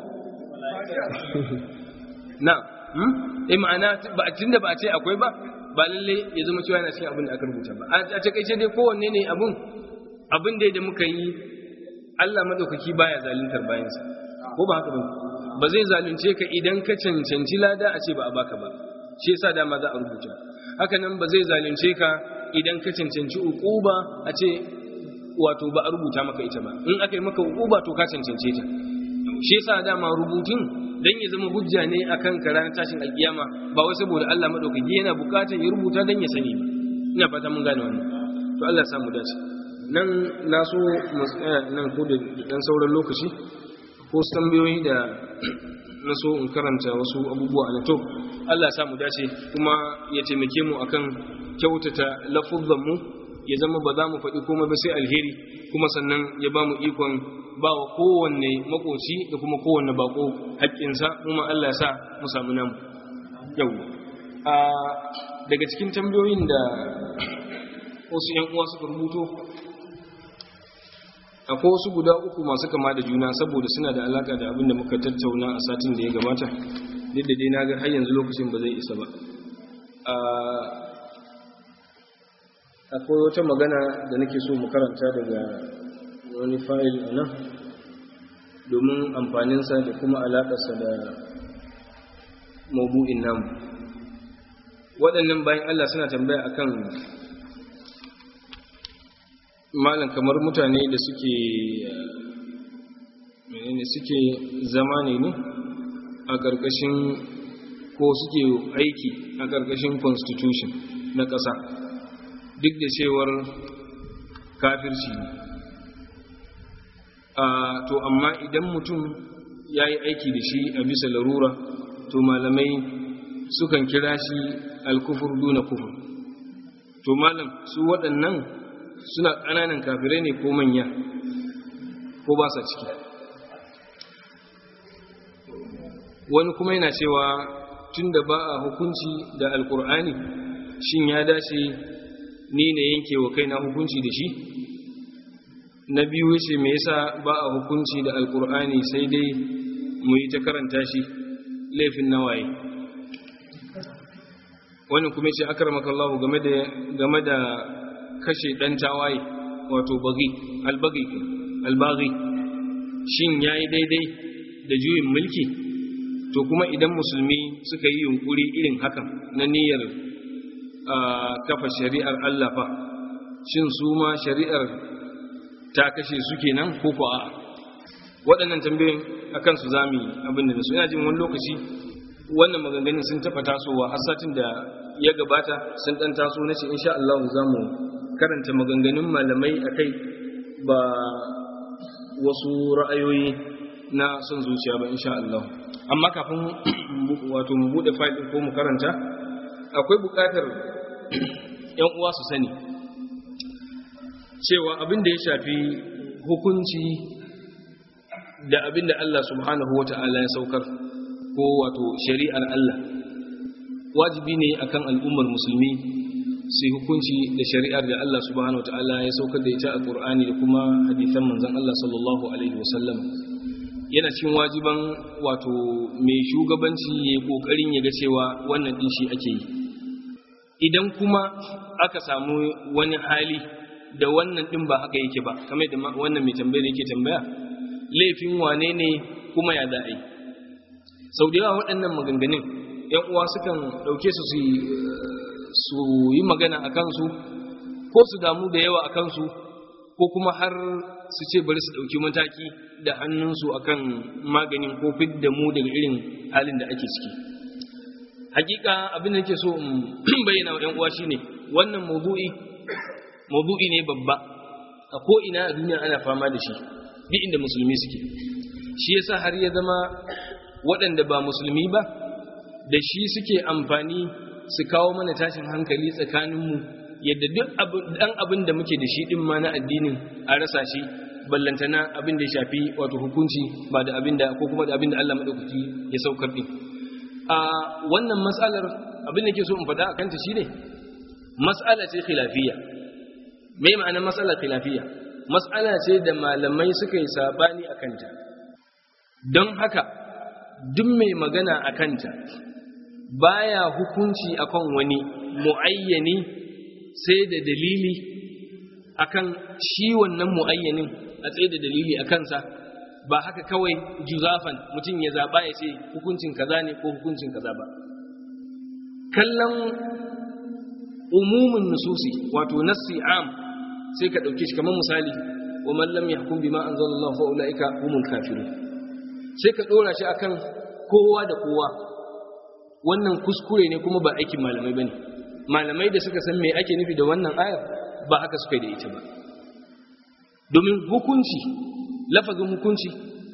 na eh ma'ana ba tunda ba a ce akwai ba ba lalle ya zama cewa yana cikin abin da aka rubuta ba a takaice dai kowanne ne abin abin da muka yi Allah madaukaki baya zaluntar bayansa ko ba haka ba ba zai zalunce ka idan ka cancanci lada a ce ba a baka ba shi yasa dama za a rubuta haka nan ba zai zalunce ka idan ka cancanci uquba a ce wato ba a rubuta maka ita ba in aka yi maka uquba to ka cancance ta shi yasa dama rubutun dan ya zama hujja ne akan ka ranar tashin alkiyama ba wai saboda Allah madaukaki yana bukatar ya rubuta dan ya sani ba ina fata mun gane wannan to Allah ya samu dace nan na so mu tsaya nan ko da dan sauran lokaci ko tambayoyi da na so in karanta wasu abubuwa na to Allah ya samu dace kuma ya taimake mu akan kyautata lafuzzan mu ya zama ba za mu faɗi komai ba sai alheri kuma sannan ya ba mu ikon ba wa kowanne makoci da kuma kowanne bako haƙƙinsa kuma Allah ya sa mu samu namu yau a daga cikin tambayoyin da wasu ‘yan uwa suka rubuto akwai wasu guda uku masu kama da juna saboda suna da alaka da abin da muka tattauna a satin da ya gabata duk da dai na ga har yanzu lokacin ba zai isa ba akwai wata magana da nake so mu karanta daga wani fayil a nan domin amfaninsa da kuma alaƙarsa da mabu'in namu waɗannan bayan Allah suna tambaya akan malam kamar mutane da suke menene suke zama ne ne a ƙarƙashin ko suke aiki a ƙarƙashin constitution na ƙasa duk da cewar kafirci ne to amma idan mutum ya yi aiki da shi a bisa larura to malamai sukan kira shi alkufur duna kufur to malam su waɗannan suna ƙananan kafirai ne ko manya ko ba sa ciki wani kuma yana cewa tunda ba a hukunci da alkur'ani shin ya dace ni ne yanke wa kaina hukunci da shi na biyu yace me yasa ba a hukunci da alkur'ani sai dai mu yi ta karanta shi laifin nawaye wannan kuma yace akramakallahu game da game da kashe dan tawaye wato bagi albagi albagi shin yayi daidai da juyin mulki to kuma idan musulmi suka yi yunkuri irin hakan na niyyar kafa shari'ar Allah fa shin su ma shari'ar ta kashe su kenan ko ko a'a waɗannan tambayoyin akan su zami abin da su ina jin wani lokaci wannan maganganun sun taɓa tasowa har satin da ya gabata sun ɗan taso na ce insha Allah za mu karanta maganganun malamai akai ba wasu ra'ayoyi na son zuciya ba insha Allah amma kafin wato mu bude file ko mu karanta akwai bukatar yan uwa su sani cewa abin da ya shafi hukunci da abin da Allah subhanahu wata'ala ya saukar ko wato shari'ar Allah wajibi ne akan al'ummar musulmi su hukunci da shari'ar da Allah subhanahu wata'ala ya saukar da ita a Qur'ani da kuma hadisan manzon Allah sallallahu alaihi wasallam yana cikin wajiban wato mai shugabanci ya kokarin ya ga cewa wannan din shi ake yi idan kuma aka samu wani hali da wannan din ba haka yake ba kamar da wannan mai tambaya yake tambaya laifin wane ne kuma ya za'a yi sau da yawa waɗannan maganganun yan uwa sukan ɗauke su su yi magana a kansu ko su damu da yawa a kansu ko kuma har su ce bari su ɗauki mataki da hannunsu akan maganin ko da mu daga irin halin da ake ciki hakika abin da nake so in bayyana wa ‘yan uwa shine wannan mawdu'i mawdu'i ne babba a ko ina a duniya ana fama da shi duk inda musulmi suke shi yasa har ya zama waɗanda ba musulmi ba da shi suke amfani su kawo mana tashin hankali tsakaninmu yadda duk dan abin da muke da shi din ma na addinin a rasa shi ballantana abin da ya shafi wato hukunci ba da abin da ko kuma da abin da Allah madaukaki ya saukar din a wannan mas'alar abin da ke so in faɗa akan ta shine mas'ala ce khilafiyya me ma'anar mas'alar khilafiyya mas'ala ce da malamai suka yi sabani akan ta don haka duk mai magana akan ta baya hukunci akan wani muayyani sai da dalili akan shi wannan mu'ayyanin a tsaye da dalili a kansa ba haka kawai juzafan mutum ya zaɓa ya ce hukuncin kaza ne ko hukuncin kaza ba kallon umumin nususi wato nassi am sai ka ɗauke shi kamar misali wa man lam yahkum bima anzalallahu fa ulaika humul kafirun sai ka ɗora shi akan kowa da kowa wannan kuskure ne kuma ba aikin malamai bane malamai da suka san me ake nufi da wannan ayar ba haka suka da ita ba domin hukunci lafazin hukunci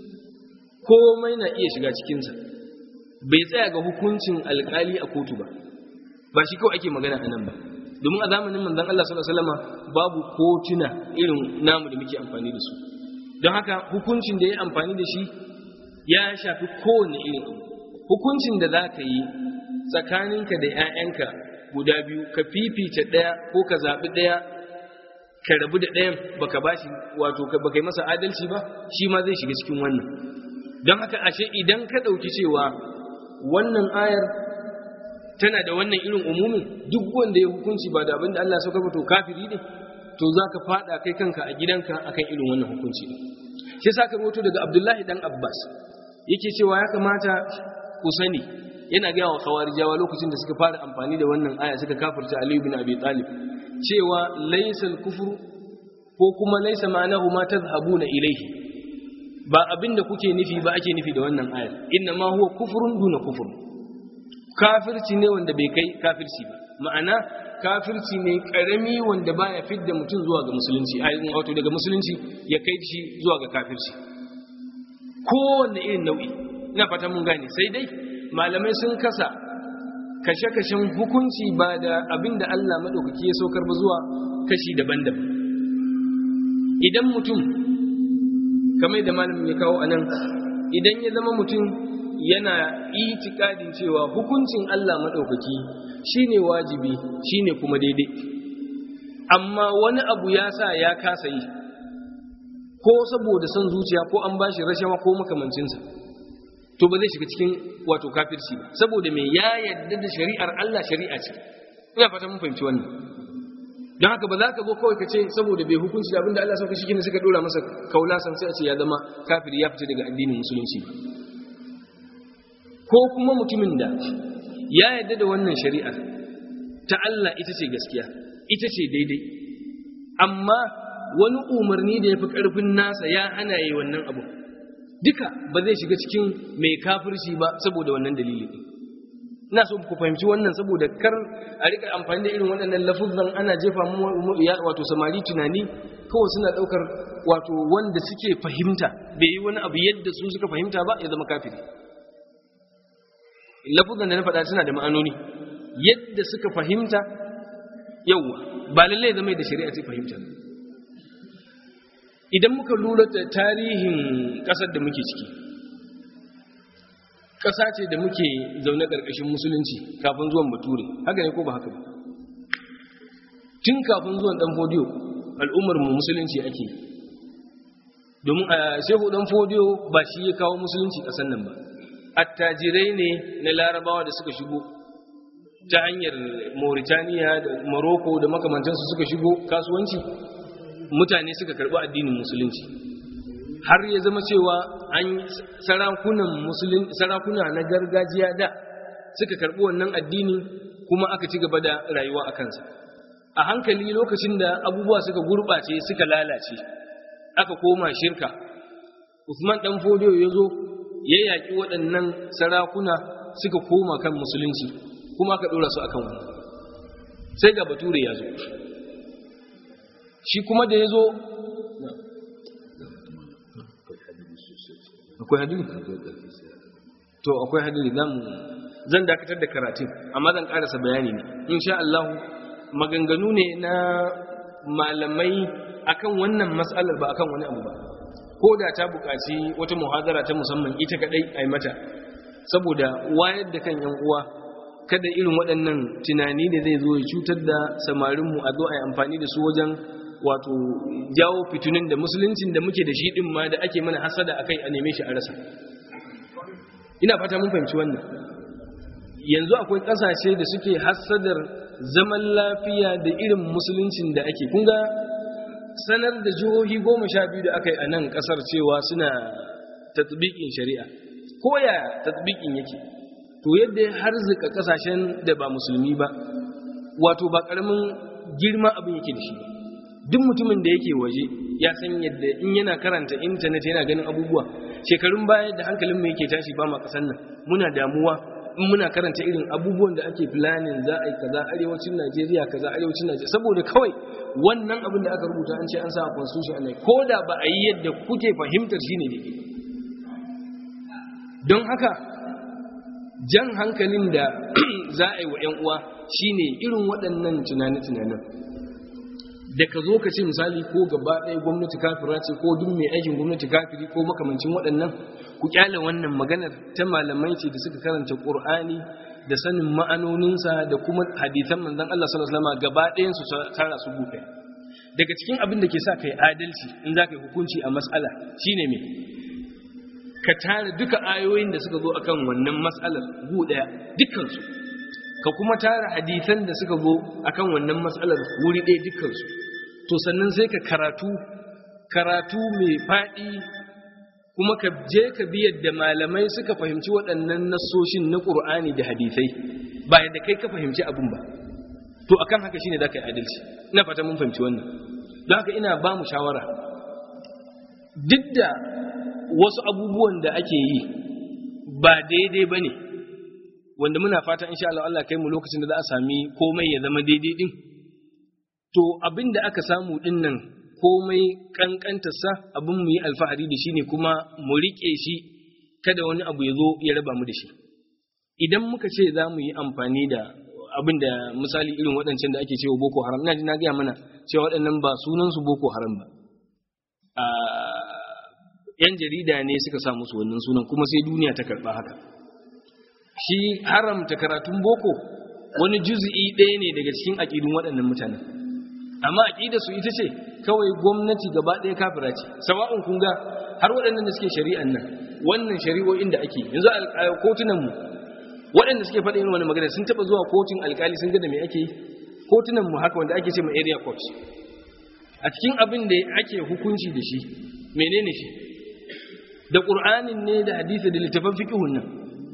komai na iya shiga cikinsa bai tsaya ga hukuncin alkali a kotu ba ba shi kawai ake magana a nan ba domin a zamanin manzon Allah sallallahu alaihi wasallam babu kotuna irin namu da muke amfani da su don haka hukuncin da ya amfani da shi ya shafi kowane irin abu hukuncin da za ka yi tsakaninka da 'ya'yanka guda biyu ka fifita ɗaya ko ka zaɓi ɗaya ka rabu da ɗayan baka bashi wato baka yi masa adalci ba shi ma zai shiga cikin wannan don haka ashe idan ka ɗauki cewa wannan ayar tana da wannan irin umumin duk wanda ya hukunci ba da abin da Allah sauka ba to kafiri ne to za ka faɗa kai kanka a gidanka akan irin wannan hukunci ne shi sa ka rawato daga Abdullahi dan Abbas yake cewa ya kamata ku sani yana gaya wa khawarijawa lokacin da suka fara amfani da wannan aya suka kafirta Ali bin Abi Talib cewa laysal kufru ko kuma laysa ma'anahu ma tadhhabuna ilayhi ba abinda kuke nufi ba ake nufi da wannan ayar inna ma huwa kufrun duna kufr kafirci ne wanda bai kai kafirci ba ma'ana kafirci ne karami wanda baya fidda mutum zuwa ga musulunci ayin wato daga musulunci ya kai shi zuwa ga kafirci kowanne irin nau'i ina fata mun gane sai dai malamai sun kasa kashe-kashen hukunci ba da abin da Allah maɗaukaki ya saukar ba zuwa kashi daban-daban idan mutum kamar da malamin ya kawo a nan idan ya zama mutum yana itikadin cewa hukuncin Allah maɗaukaki shine wajibi shine kuma daidai amma wani abu ya sa ya kasa yi ko saboda son zuciya ko an bashi rashawa ko makamancinsa to ba zai shiga cikin wato kafirci ba saboda mai ya yarda da shari'ar Allah shari'a ce ina fata mun fahimci wannan don haka ba za ka zo kawai ka ce saboda bai hukunci da abinda Allah sauka shi ne suka dora masa kaulasan sai a ce ya zama kafiri ya fita daga addinin musulunci ko kuma mutumin da ya yarda da wannan shari'ar ta Allah ita ce gaskiya ita ce daidai amma wani umarni da ya fi ƙarfin nasa ya hana yi wannan abu duka ba zai shiga cikin mai kafirci ba saboda wannan dalili ina so ku fahimci wannan saboda kar a rika amfani da irin waɗannan lafuzan ana jefa mu wato samari tunani kawai suna ɗaukar wato wanda suke fahimta bai yi wani abu yadda su suka fahimta ba ya zama kafiri lafuzan da na faɗa suna da ma'anoni yadda suka fahimta yawwa ba lallai zama da shari'a ce fahimta idan muka lura da tarihin ƙasar da muke ciki ƙasa ce da muke zaune ƙarƙashin musulunci kafin zuwan bature haka ne ko ba haka ba tun kafin zuwan ɗan fodiyo al'ummar mu musulunci ake domin a shehu ɗan fodiyo ba shi ya kawo musulunci ƙasar nan ba attajirai ne na larabawa da suka shigo ta hanyar mauritaniya da morocco da makamantansu suka shigo kasuwanci mutane suka karɓi addinin musulunci har ya zama cewa an sarakunan musulun sarakuna na gargajiya da suka karɓi wannan addini kuma aka ci gaba da rayuwa a kansa a hankali lokacin da abubuwa suka gurɓace suka lalace aka koma shirka usman dan fodiyo ya zo ya yaƙi waɗannan sarakuna suka koma kan musulunci kuma aka ɗora su akan wani sai ga bature ya zo shi kuma da ya zo akwai hadiri to akwai hadiri zan dakatar da karatun amma zan karasa bayani ne insha Allah maganganu ne na malamai akan wannan matsalar ba akan wani abu ba ko da ta buƙaci wata muhadara ta musamman ita kadai a mata saboda wayar da kan yan uwa kada irin waɗannan tunani da zai zo ya cutar da samarinmu a zo a yi amfani da su wajen wato jawo fitunin da musuluncin da muke da shi din ma da ake mana hasada akai a neme shi a rasa ina fata mun fahimci wannan yanzu akwai kasashe da suke hasadar zaman lafiya da irin musuluncin da ake kunga sanar da jihohi goma sha biyu da aka yi a nan kasar cewa suna tatbikin shari'a ko ya tatbikin yake to yadda ya harzika kasashen da ba musulmi ba wato ba karamin girma abin yake da shi ba duk mutumin da yake waje ya san yadda in yana karanta intanet yana ganin abubuwa shekarun baya da hankalin mu yake tashi ba ma kasan nan muna damuwa in muna karanta irin abubuwan da ake planning za a yi kaza arewacin Najeriya kaza arewacin Najeriya saboda kawai wannan abin da aka rubuta an ce an sa a constitution ne ko da ba a yi yadda kuke fahimtar shine ne don haka jan hankalin da za a yi wa 'yan uwa shine irin waɗannan tunane-tunanen da ka zo ka ce misali ko gaba ɗaya gwamnati kafira ce ko duk mai aikin gwamnati kafiri ko makamancin waɗannan ku kyale wannan maganar ta malamai ce da suka karanta ƙur'ani da sanin ma'anoninsa da kuma hadisan manzon Allah sallallahu alaihi wasallam gaba ɗayan su tara su gufe daga cikin abin da ke sa kai adalci in za ka yi hukunci a mas'ala shine me ka tara duka ayoyin da suka zo akan wannan mas'alar gu ɗaya dukkansu ka kuma tara hadisan da suka zo akan wannan matsalar wuri ɗaya dukkansu to sannan sai ka karatu karatu mai faɗi kuma ka je ka bi yadda malamai suka fahimci waɗannan nassoshin na ƙur'ani da hadisai ba yadda kai ka fahimci abin ba to akan haka shine za ka yi adalci ina fata mun fahimci wannan don haka ina ba mu shawara duk da wasu abubuwan da ake yi ba daidai ba ne wanda muna fata insha Allah Allah kai mu lokacin da za a sami komai ya zama daidai din to abin da aka samu din nan komai kankanta sa abin mu yi alfahari da shi ne kuma mu rike shi kada wani abu ya zo ya raba mu da shi idan muka ce za mu yi amfani da abin da misali irin waɗancan da ake cewa boko haram ina ji na gaya mana cewa waɗannan ba sunan su boko haram ba yan jarida ne suka sa musu wannan sunan kuma sai duniya ta karba haka shi haramta karatun boko wani juzi'i ɗaya ne daga cikin aƙidun waɗannan mutanen amma aƙidar su ita ce kawai gwamnati gaba ɗaya kafira ce sawa'un kun ga har waɗannan da suke shari'an nan wannan shari'o'in da ake yanzu kotunan mu waɗanda suke faɗa yin wani magana sun taɓa zuwa kotun alƙali sun ga da me ake yi kotunan mu haka wanda ake ce ma area court a cikin abin da ake hukunci da shi menene shi da ƙur'anin ne da hadisi da littafin fiqhun nan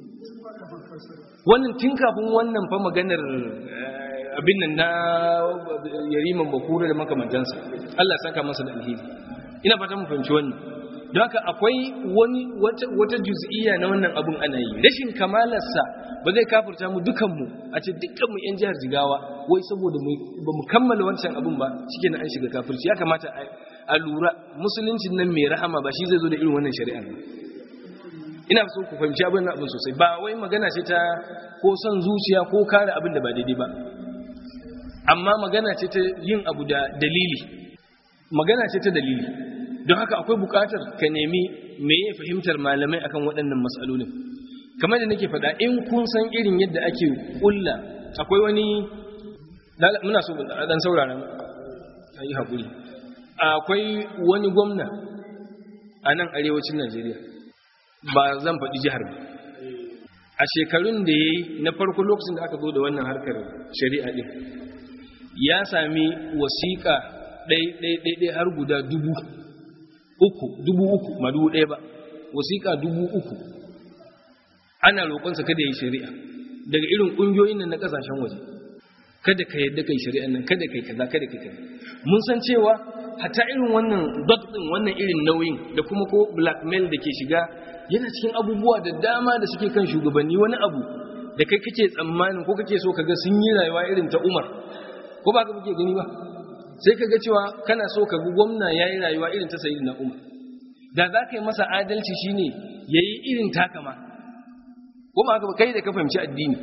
wannan tun kafin wannan fa maganar abin nan na yariman bakura da makamantansa Allah saka masa da alheri ina fata mu fahimci wannan don haka akwai wani wata juz'iyya na wannan abun ana yi rashin kamalarsa ba zai kafirta mu dukanmu a ce dukkanmu yan jihar jigawa wai saboda ba mu kammala wancan abun ba shike na an shiga kafirci ya kamata a lura musuluncin nan mai rahama ba shi zai zo da irin wannan shari'a ba ina so ku fahimci abin abin sosai ba wai magana ce ta ko son zuciya ko kare abin da ba daidai ba amma magana ce ta yin abu da dalili magana ce ta dalili don haka akwai bukatar ka nemi me ya fahimtar malamai akan waɗannan matsalolin kamar da nake faɗa in kun san irin yadda ake ƙulla akwai wani muna so dan saurara a yi haƙuri akwai wani gwamna a nan arewacin najeriya ba zan faɗi jihar ba a shekarun da ya yi na farko lokacin da aka zo da wannan harkar shari'a ɗin ya sami wasiƙa ɗai-ɗai har guda dubu uku dubu uku ma dubu ɗaya ba wasiƙa dubu uku ana roƙonsa kada ya yi shari'a daga irin ƙungiyoyin nan na ƙasashen waje kada ka yadda kai shari'an nan kada kai kaza kada kai kaza mun san cewa hatta irin wannan dot din wannan irin nauyin da kuma ko blackmail da ke shiga yana cikin abubuwa da dama da suke kan shugabanni wani abu da kai kake tsammanin ko kake so kaga sun yi rayuwa irin ta Umar ko ba ka kuke gani ba sai kaga cewa kana so ka ga gwamna yayi rayuwa irin ta sayyidina Umar da za ka yi masa adalci shine yayi irin takama ko ba ka kai da ka fahimci addini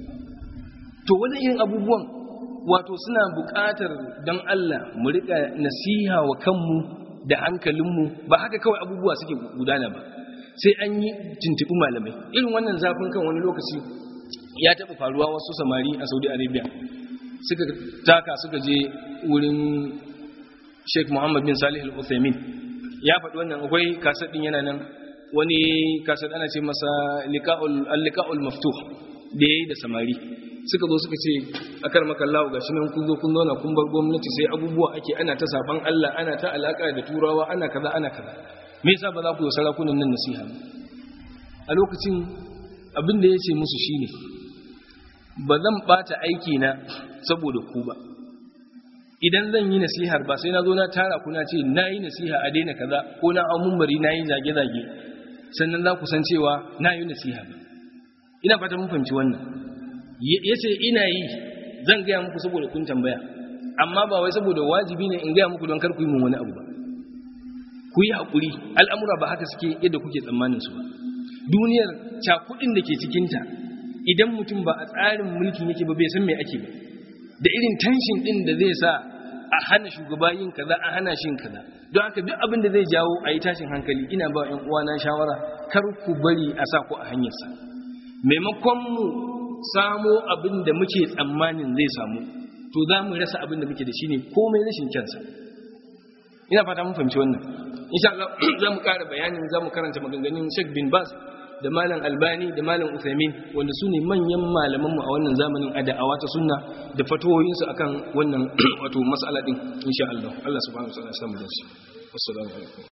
to wani irin abubuwan wato suna buƙatar don Allah mu riƙa nasiha wa kanmu da hankalinmu ba haka kawai abubuwa suke gudana ba sai an yi tuntuɓi malamai irin wannan zafin kan wani lokaci ya taɓa faruwa wasu samari a saudi arabia suka taka suka je wurin sheikh muhammad bin salih al-uthaymin ya faɗi wannan akwai kasar ɗin yana nan wani kasar ana ce masa al-liqa'ul maftuh da yayi da samari suka zo suka ce a kar makallawa gashi nan kun zo kun zauna kun bar gwamnati sai abubuwa ake ana ta saban Allah ana ta alaka da turawa ana kaza ana kaza me yasa ba za ku yi sarakunan nan nasiha a lokacin abin da ya ce musu shine ba zan bata aiki na saboda ku ba idan zan yi nasihar ba sai na zo na tara ku na ce na yi nasiha a daina kaza ko na hau mumbari na yi zage-zage sannan za ku san cewa na yi nasiha ba ina fata mun fahimci wannan ya ce ina yi zan gaya muku saboda kun tambaya amma ba wai saboda wajibi ne in gaya muku don kar ku yi mun wani abu ba ku yi haƙuri al'amura ba haka suke yadda kuke tsammanin su ba duniyar cakudin da ke cikinta idan mutum ba a tsarin mulkin yake ba bai san me ake ba da irin tension din da zai sa a hana shugaba yin kaza a hana shi kaza don haka duk abin da zai jawo a yi tashin hankali ina ba ƴan uwana shawara kar ku bari a sa ku a hanyarsa maimakon mu samo abin da muke tsammanin zai samu to za mu rasa abin da muke da shi ne komai rashin kyansa ina fata mun fahimci wannan insha Allah za mu ƙara bayanin za mu karanta maganganun Sheikh bin Baz da Malam Albani da Malam Uthaymin wanda su ne manyan malaman mu a wannan zamanin a da'awa ta sunna da fatawoyinsu akan wannan wato mas'ala din insha Allah Allah subhanahu wa ta'ala ya samu dace assalamu alaikum